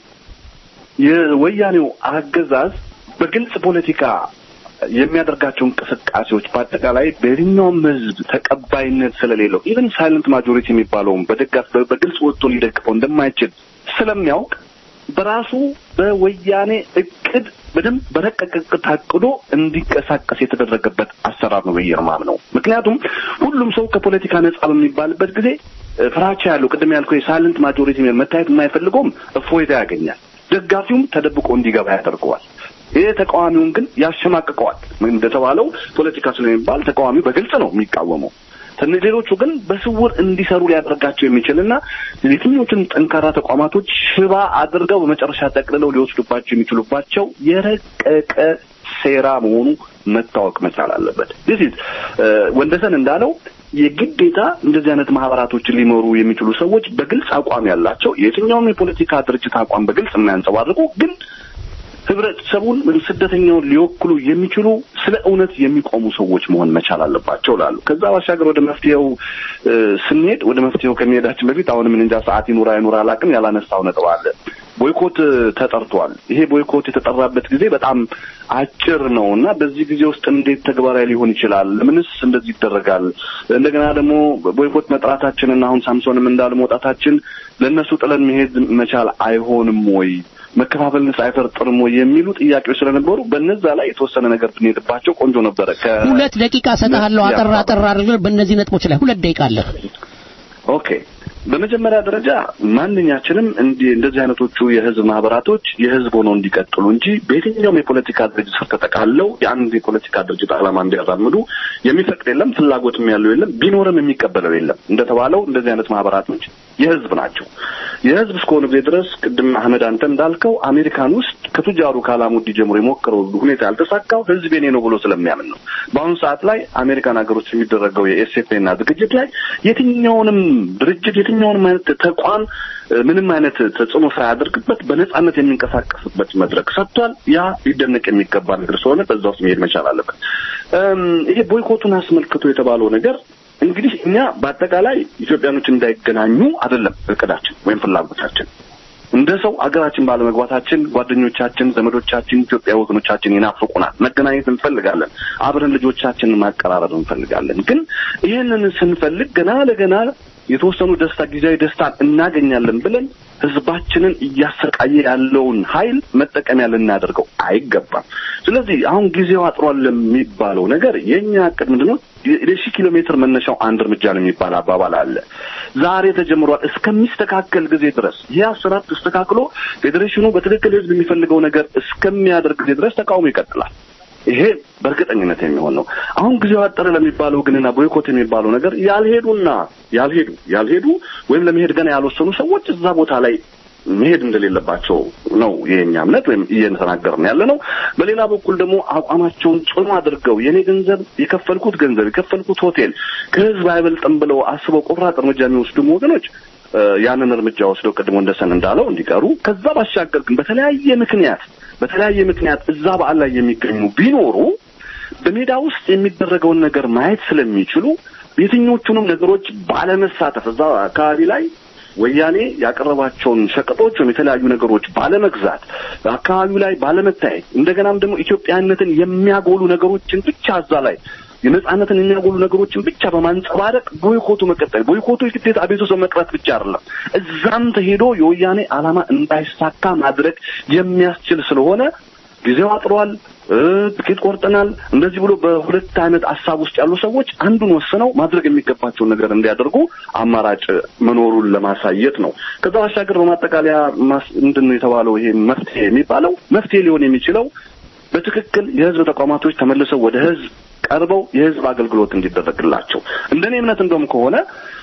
የወያኔው አገዛዝ በግልጽ ፖለቲካ የሚያደርጋቸው እንቅስቃሴዎች በአጠቃላይ በየትኛውም ሕዝብ ተቀባይነት ስለሌለው ኢቨን ሳይለንት ማጆሪቲ የሚባለውም በደጋፍ በግልጽ ወጥቶ ሊደግፈው እንደማይችል ስለሚያውቅ በራሱ በወያኔ እቅድ በደንብ በረቀቀ እቅድ ታቅዶ እንዲንቀሳቀስ የተደረገበት አሰራር ነው ብዬ ነው። ምክንያቱም ሁሉም ሰው ከፖለቲካ ነጻ በሚባልበት ጊዜ ፍራቻ ያለው ቅድም ያልከው የሳይለንት ማጆሪቲ መታየት የማይፈልገውም እፎይታ ያገኛል። ደጋፊውም ተደብቆ እንዲገባ ያደርገዋል። ይህ ተቃዋሚውን ግን ያሸማቅቀዋል። እንደተባለው ፖለቲካ ስለሚባል ተቃዋሚው በግልጽ ነው የሚቃወመው። ሌሎቹ ግን በስውር እንዲሰሩ ሊያደርጋቸው የሚችልና የትኞቹን ጠንካራ ተቋማቶች ሽባ አድርገው በመጨረሻ ጠቅልለው ሊወስዱባቸው የሚችሉባቸው የረቀቀ ሴራ መሆኑ መታወቅ መቻል አለበት። ዲስ ኢዝ ወንደሰን እንዳለው የግዴታ እንደዚህ አይነት ማህበራቶችን ሊመሩ የሚችሉ ሰዎች በግልጽ አቋም ያላቸው የትኛውም የፖለቲካ ድርጅት አቋም በግልጽ የማያንጸባርቁ ግን ህብረተሰቡን ስደተኛውን ሊወክሉ የሚችሉ ስለ እውነት የሚቆሙ ሰዎች መሆን መቻል አለባቸው ላሉ ከዛ ባሻገር ወደ መፍትሄው ስንሄድ ወደ መፍትሄው ከመሄዳችን በፊት አሁንም እንጃ ሰዓት ይኑራ አይኑራ አላውቅም ያላነሳው ነጥብ አለ ቦይኮት ተጠርቷል። ይሄ ቦይኮት የተጠራበት ጊዜ በጣም አጭር ነው እና በዚህ ጊዜ ውስጥ እንዴት ተግባራዊ ሊሆን ይችላል? ምንስ እንደዚህ ይደረጋል? እንደገና ደግሞ ቦይኮት መጥራታችንና አሁን ሳምሶንም እንዳለ መውጣታችን ለእነሱ ጥለን መሄድ መቻል አይሆንም ወይ መከፋፈልንስ አይፈርጥርም ወይ የሚሉ ጥያቄዎች ስለነበሩ በነዛ ላይ የተወሰነ ነገር ብንሄድባቸው ቆንጆ ነበረ። ሁለት ደቂቃ ሰጥሃለሁ። አጠር አጠር አድርገህ በእነዚህ ነጥቦች ላይ ሁለት ደቂቃ አለህ። ኦኬ በመጀመሪያ ደረጃ ማንኛችንም እንዲህ እንደዚህ አይነቶቹ የህዝብ ማህበራቶች የህዝብ ሆነው እንዲቀጥሉ እንጂ በየትኛውም የፖለቲካ ድርጅት ስር ተጠቃለው የአንድ የፖለቲካ ድርጅት ዓላማ እንዲያራምዱ የሚፈቅድ የለም፣ ፍላጎትም ያለው የለም፣ ቢኖርም የሚቀበለው የለም። እንደተባለው እንደዚህ አይነት ማህበራቶች የህዝብ ናቸው። የህዝብ እስከሆነ ጊዜ ድረስ ቅድም አህመድ አንተ እንዳልከው አሜሪካን ውስጥ ከቱጃሩ ከአላሙዲ ጀምሮ የሞከረው ሁኔታ ያልተሳካው ህዝብ የኔ ነው ብሎ ስለሚያምን ነው። በአሁኑ ሰዓት ላይ አሜሪካን ሀገሮች የሚደረገው የኤስኤፍኤና ዝግጅት ላይ የትኛውንም ድርጅት የትኛውንም አይነት ተቋም ምንም አይነት ተጽዕኖ ሳያደርግበት በነጻነት የሚንቀሳቀስበት መድረክ ሰጥቷል። ያ ሊደነቅ የሚገባ ነገር ስለሆነ በዛ ውስጥ መሄድ መቻል አለበት። ይሄ ቦይኮቱን አስመልክቶ የተባለው ነገር እንግዲህ እኛ በአጠቃላይ ኢትዮጵያኖች እንዳይገናኙ አይደለም እቅዳችን ወይም ፍላጎታችን። እንደ ሰው አገራችን ባለመግባታችን ጓደኞቻችን፣ ዘመዶቻችን፣ ኢትዮጵያ ወገኖቻችን ይናፍቁናል። መገናኘት እንፈልጋለን። አብረን ልጆቻችንን ማቀራረብ እንፈልጋለን። ግን ይህንን ስንፈልግ ገና ለገና የተወሰኑ ደስታ ጊዜያዊ ደስታን እናገኛለን ብለን ህዝባችንን እያሰቃየ ያለውን ኃይል መጠቀሚያ ልናደርገው አይገባም። ስለዚህ አሁን ጊዜው አጥሯል የሚባለው ነገር የእኛ እቅድ ምንድን ነው? የሺህ ኪሎ ሜትር መነሻው አንድ እርምጃ ነው የሚባል አባባል አለ። ዛሬ ተጀምሯል። እስከሚስተካከል ጊዜ ድረስ ይህ አሰራር ተስተካክሎ ፌዴሬሽኑ በትክክል ህዝብ የሚፈልገው ነገር እስከሚያደርግ ጊዜ ድረስ ተቃውሞ ይቀጥላል። ይሄ በእርግጠኝነት የሚሆን ነው። አሁን ጊዜው አጠረ ለሚባለው ግንና ቦይኮት የሚባለው ነገር ያልሄዱና ያልሄዱ ያልሄዱ ወይም ለመሄድ ገና ያልወሰኑ ሰዎች እዛ ቦታ ላይ መሄድ እንደሌለባቸው ነው የኛ እምነት ወይም እየተናገርን ያለ ነው። በሌላ በኩል ደግሞ አቋማቸውን ጽኑ አድርገው የኔ ገንዘብ የከፈልኩት ገንዘብ የከፈልኩት ሆቴል ከህዝብ አይበልጥም ብለው አስበው ቆራጥ እርምጃ የሚወስዱም ወገኖች ያንን እርምጃ ወስደው ቅድሞ እንደሰን እንዳለው እንዲቀሩ ከዛ ባሻገር ግን በተለያየ ምክንያት በተለያየ ምክንያት እዛ በዓል ላይ የሚገኙ ቢኖሩ በሜዳ ውስጥ የሚደረገውን ነገር ማየት ስለሚችሉ የትኞቹንም ነገሮች ባለመሳተፍ እዛ አካባቢ ላይ ወያኔ ያቀረባቸውን ሸቀጦች ወይም የተለያዩ ነገሮች ባለመግዛት አካባቢው ላይ ባለመታየት እንደገናም ደግሞ ኢትዮጵያነትን የሚያጎሉ ነገሮችን ብቻ እዛ ላይ የነጻነትን የሚያጎሉ ነገሮችን ብቻ በማንጸባረቅ ቦይኮቱ መቀጠል ቦይኮቱ የግዴታ አቤቱ ሰው መቅረት ብቻ አይደለም። እዛም ተሄዶ የወያኔ ዓላማ እንዳይሳካ ማድረግ የሚያስችል ስለሆነ ጊዜው አጥሯል፣ ትኬት ቆርጠናል፣ እንደዚህ ብሎ በሁለት አይነት ሀሳብ ውስጥ ያሉ ሰዎች አንዱን ወስነው ማድረግ የሚገባቸውን ነገር እንዲያደርጉ አማራጭ መኖሩን ለማሳየት ነው። ከዛ ባሻገር በማጠቃለያ ምንድን ነው የተባለው ይሄ መፍትሄ የሚባለው መፍትሄ ሊሆን የሚችለው በትክክል የህዝብ ተቋማቶች ተመልሰው ወደ ህዝብ ቀርበው የህዝብ አገልግሎት እንዲደረግላቸው እንደኔ እምነት እንደውም ከሆነ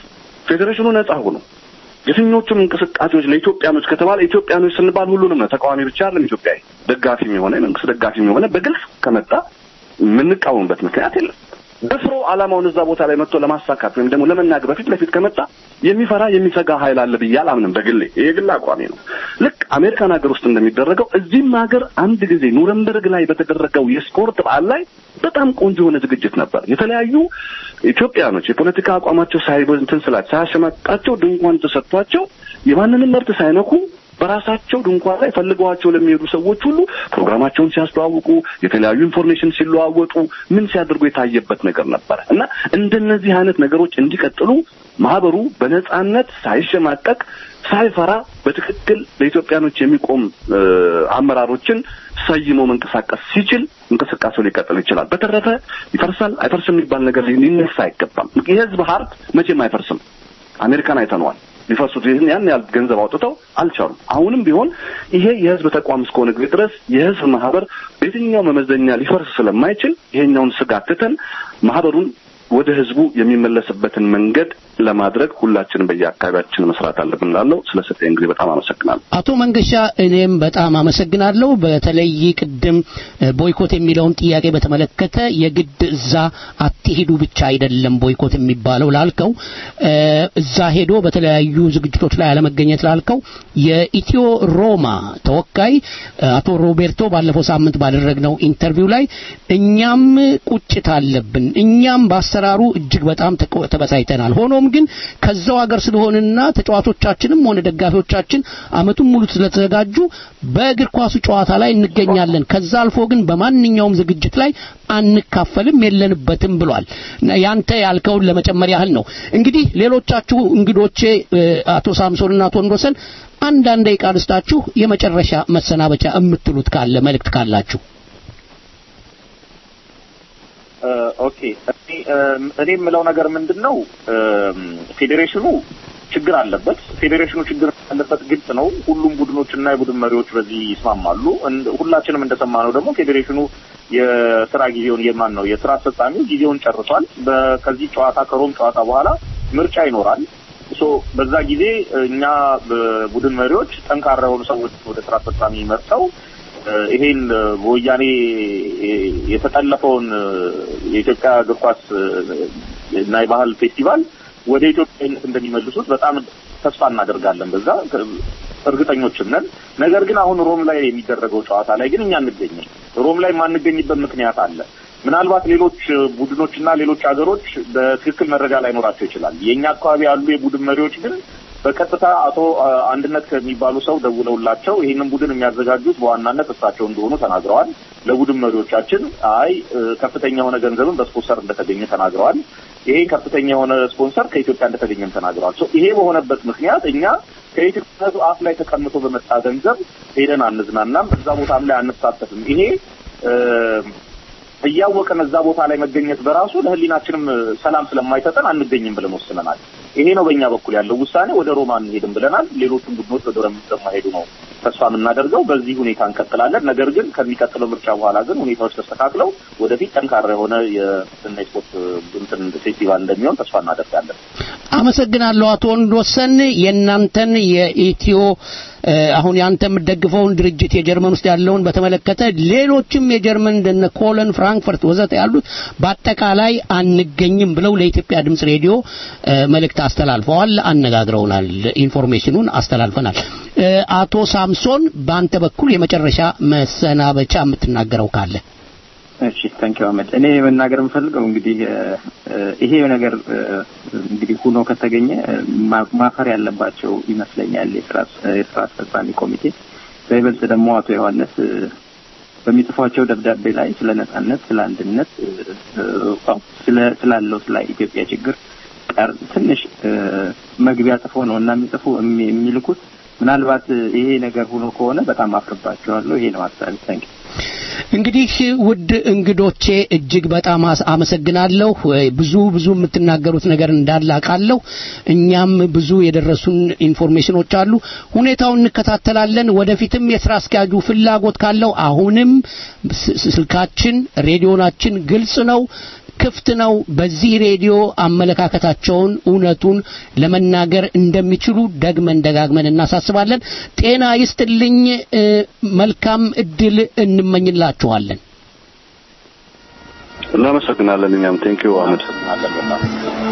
ፌዴሬሽኑ ነጻ ሆኖ የትኞቹም እንቅስቃሴዎች ለኢትዮጵያኖች ከተባለ ኢትዮጵያኖች ስንባል ሁሉንም ነው። ተቃዋሚ ብቻ አይደለም። ኢትዮጵያዊ ደጋፊም የሆነ የመንግስት ደጋፊም የሆነ በግልጽ ከመጣ የምንቃወምበት ምክንያት የለም። ደፍሮ ዓላማውን እዛ ቦታ ላይ መጥቶ ለማሳካት ወይም ደግሞ ለመናገር በፊት ለፊት ከመጣ የሚፈራ የሚሰጋ ኃይል አለ ብዬ አላምንም። በግሌ ይሄ ግል አቋሜ ነው። ልክ አሜሪካን ሀገር ውስጥ እንደሚደረገው እዚህም ሀገር አንድ ጊዜ ኑረምበርግ ላይ በተደረገው የስፖርት በዓል ላይ በጣም ቆንጆ የሆነ ዝግጅት ነበር። የተለያዩ ኢትዮጵያኖች የፖለቲካ አቋማቸው ሳይበንትን ስላቸው ሳያሸማቃቸው ድንኳን ተሰጥቷቸው የማንንም መብት ሳይነኩ በራሳቸው ድንኳን ላይ ፈልገዋቸው ለሚሄዱ ሰዎች ሁሉ ፕሮግራማቸውን ሲያስተዋውቁ የተለያዩ ኢንፎርሜሽን ሲለዋወጡ ምን ሲያደርጉ የታየበት ነገር ነበረ እና እንደነዚህ አይነት ነገሮች እንዲቀጥሉ ማህበሩ በነጻነት ሳይሸማቀቅ ሳይፈራ በትክክል ለኢትዮጵያኖች የሚቆም አመራሮችን ሰይሞ መንቀሳቀስ ሲችል እንቅስቃሴው ሊቀጥል ይችላል። በተረፈ ይፈርሳል አይፈርስም የሚባል ነገር ሊነሳ አይገባም። የህዝብ ሀብት መቼም አይፈርስም። አሜሪካን አይተነዋል። ሊፈሱት ይህን ያን ያህል ገንዘብ አውጥተው አልቻሉም። አሁንም ቢሆን ይሄ የህዝብ ተቋም እስከሆነ ጊዜ ድረስ የህዝብ ማህበር በየትኛው መመዘኛ ሊፈርስ ስለማይችል ይሄኛውን ስጋት ትተን ማህበሩን ወደ ህዝቡ የሚመለስበትን መንገድ ለማድረግ ሁላችንም በየአካባቢያችን መስራት አለብን። ላለው ስለ ሰጠኝ ጊዜ በጣም አመሰግናለሁ። አቶ መንገሻ እኔም በጣም አመሰግናለሁ። በተለይ ቅድም ቦይኮት የሚለውን ጥያቄ በተመለከተ የግድ እዛ አትሄዱ ብቻ አይደለም ቦይኮት የሚባለው ላልከው እዛ ሄዶ በተለያዩ ዝግጅቶች ላይ አለመገኘት ላልከው የኢትዮ ሮማ ተወካይ አቶ ሮቤርቶ ባለፈው ሳምንት ባደረግነው ኢንተርቪው ላይ እኛም ቁጭት አለብን፣ እኛም በአሰራሩ እጅግ በጣም ተበሳይተናል። ሆኖም ግን ከዛው ሀገር ስለሆንና ተጫዋቾቻችንም ሆነ ደጋፊዎቻችን አመቱን ሙሉ ስለተዘጋጁ በእግር ኳሱ ጨዋታ ላይ እንገኛለን። ከዛ አልፎ ግን በማንኛውም ዝግጅት ላይ አንካፈልም፣ የለንበትም ብሏል። ያንተ ያልከውን ለመጨመር ያህል ነው። እንግዲህ ሌሎቻችሁ እንግዶቼ አቶ ሳምሶንና አቶ ወንዶሰን አንዳንድ ደቂቃ ልስጣችሁ፣ የመጨረሻ መሰናበቻ የምትሉት ካለ መልእክት ካላችሁ። ኦኬ እኔ የምለው ነገር ምንድን ነው፣ ፌዴሬሽኑ ችግር አለበት። ፌዴሬሽኑ ችግር አለበት ግልጽ ነው። ሁሉም ቡድኖችና የቡድን መሪዎች በዚህ ይስማማሉ። ሁላችንም እንደሰማነው ደግሞ ፌዴሬሽኑ የስራ ጊዜውን የማን ነው የስራ አስፈጻሚው ጊዜውን ጨርሷል። ከዚህ ጨዋታ ከሮም ጨዋታ በኋላ ምርጫ ይኖራል። ሶ በዛ ጊዜ እኛ ቡድን መሪዎች ጠንካራ የሆኑ ሰዎች ወደ ስራ አስፈጻሚ መርጠው ይሄን በወያኔ የተጠለፈውን የኢትዮጵያ እግር ኳስ እና የባህል ፌስቲቫል ወደ ኢትዮጵያዊነት እንደሚመልሱት በጣም ተስፋ እናደርጋለን። በዛ እርግጠኞችም ነን። ነገር ግን አሁን ሮም ላይ የሚደረገው ጨዋታ ላይ ግን እኛ አንገኝም። ሮም ላይ የማንገኝበት ምክንያት አለ። ምናልባት ሌሎች ቡድኖችና ሌሎች ሀገሮች በትክክል መረጃ ላይኖራቸው ይችላል። የእኛ አካባቢ ያሉ የቡድን መሪዎች ግን በቀጥታ አቶ አንድነት ከሚባሉ ሰው ደውለውላቸው ይህንን ቡድን የሚያዘጋጁት በዋናነት እሳቸው እንደሆኑ ተናግረዋል። ለቡድን መሪዎቻችን አይ ከፍተኛ የሆነ ገንዘብን በስፖንሰር እንደተገኘ ተናግረዋል። ይሄ ከፍተኛ የሆነ ስፖንሰር ከኢትዮጵያ እንደተገኘም ተናግረዋል። ይሄ በሆነበት ምክንያት እኛ ከኢትዮጵያ አፍ ላይ ተቀምጦ በመጣ ገንዘብ ሄደን አንዝናናም፣ እዛ ቦታም ላይ አንሳተፍም። ይሄ እያወቀን እዛ ቦታ ላይ መገኘት በራሱ ለሕሊናችንም ሰላም ስለማይሰጠን አንገኝም ብለን ወስነናል። ይሄ ነው በእኛ በኩል ያለው ውሳኔ። ወደ ሮማ አንሄድም ብለናል። ሌሎቹም ቡድኖች ወደ ሮማ እንደማይሄዱ ነው ተስፋ የምናደርገው። በዚህ ሁኔታ እንቀጥላለን። ነገር ግን ከሚቀጥለው ምርጫ በኋላ ግን ሁኔታዎች ተስተካክለው ወደፊት ጠንካራ የሆነ የስና ስፖርት እንትን ፌስቲቫል እንደሚሆን ተስፋ እናደርጋለን። አመሰግናለሁ አቶ ወንዶሰን የእናንተን የኢትዮ አሁን ያንተ የምትደግፈውን ድርጅት የጀርመን ውስጥ ያለውን በተመለከተ ሌሎችም የጀርመን እንደነ ኮለን፣ ፍራንክፈርት ወዘተ ያሉት በአጠቃላይ አንገኝም ብለው ለኢትዮጵያ ድምጽ ሬዲዮ መልእክት አስተላልፈዋል፣ አነጋግረውናል፣ ኢንፎርሜሽኑን አስተላልፈናል። አቶ ሳምሶን በአንተ በኩል የመጨረሻ መሰናበቻ የምትናገረው ካለ? እሺ ታንኪ አህመድ። እኔ መናገር የምፈልገው እንግዲህ ይሄ ነገር እንግዲህ ሁኖ ከተገኘ ማፈር ያለባቸው ይመስለኛል የስራ አስፈጻሚ ኮሚቴ፣ በይበልጥ ደግሞ አቶ ዮሐንስ በሚጽፏቸው ደብዳቤ ላይ ስለ ነጻነት፣ ስለ አንድነት፣ ስላለው ስለ ኢትዮጵያ ችግር ቀር ትንሽ መግቢያ ጽፎ ነው እና የሚጽፉ የሚልኩት ምናልባት ይሄ ነገር ሆኖ ከሆነ በጣም አፍርባቸዋለሁ። ይሄ ነው ሀሳቢ። ታንኪ እንግዲህ ውድ እንግዶቼ እጅግ በጣም አመሰግናለሁ። ብዙ ብዙ የምትናገሩት ነገር እንዳለ አውቃለሁ። እኛም ብዙ የደረሱን ኢንፎርሜሽኖች አሉ። ሁኔታውን እንከታተላለን። ወደፊትም የስራ አስኪያጁ ፍላጎት ካለው አሁንም ስልካችን፣ ሬዲዮናችን ግልጽ ነው ክፍት ነው። በዚህ ሬዲዮ አመለካከታቸውን እውነቱን ለመናገር እንደሚችሉ ደግመን ደጋግመን እናሳስባለን። ጤና ይስጥልኝ። መልካም እድል እንመኝላችኋለን። እናመሰግናለን። እኛም ቴንኪው አህመድ።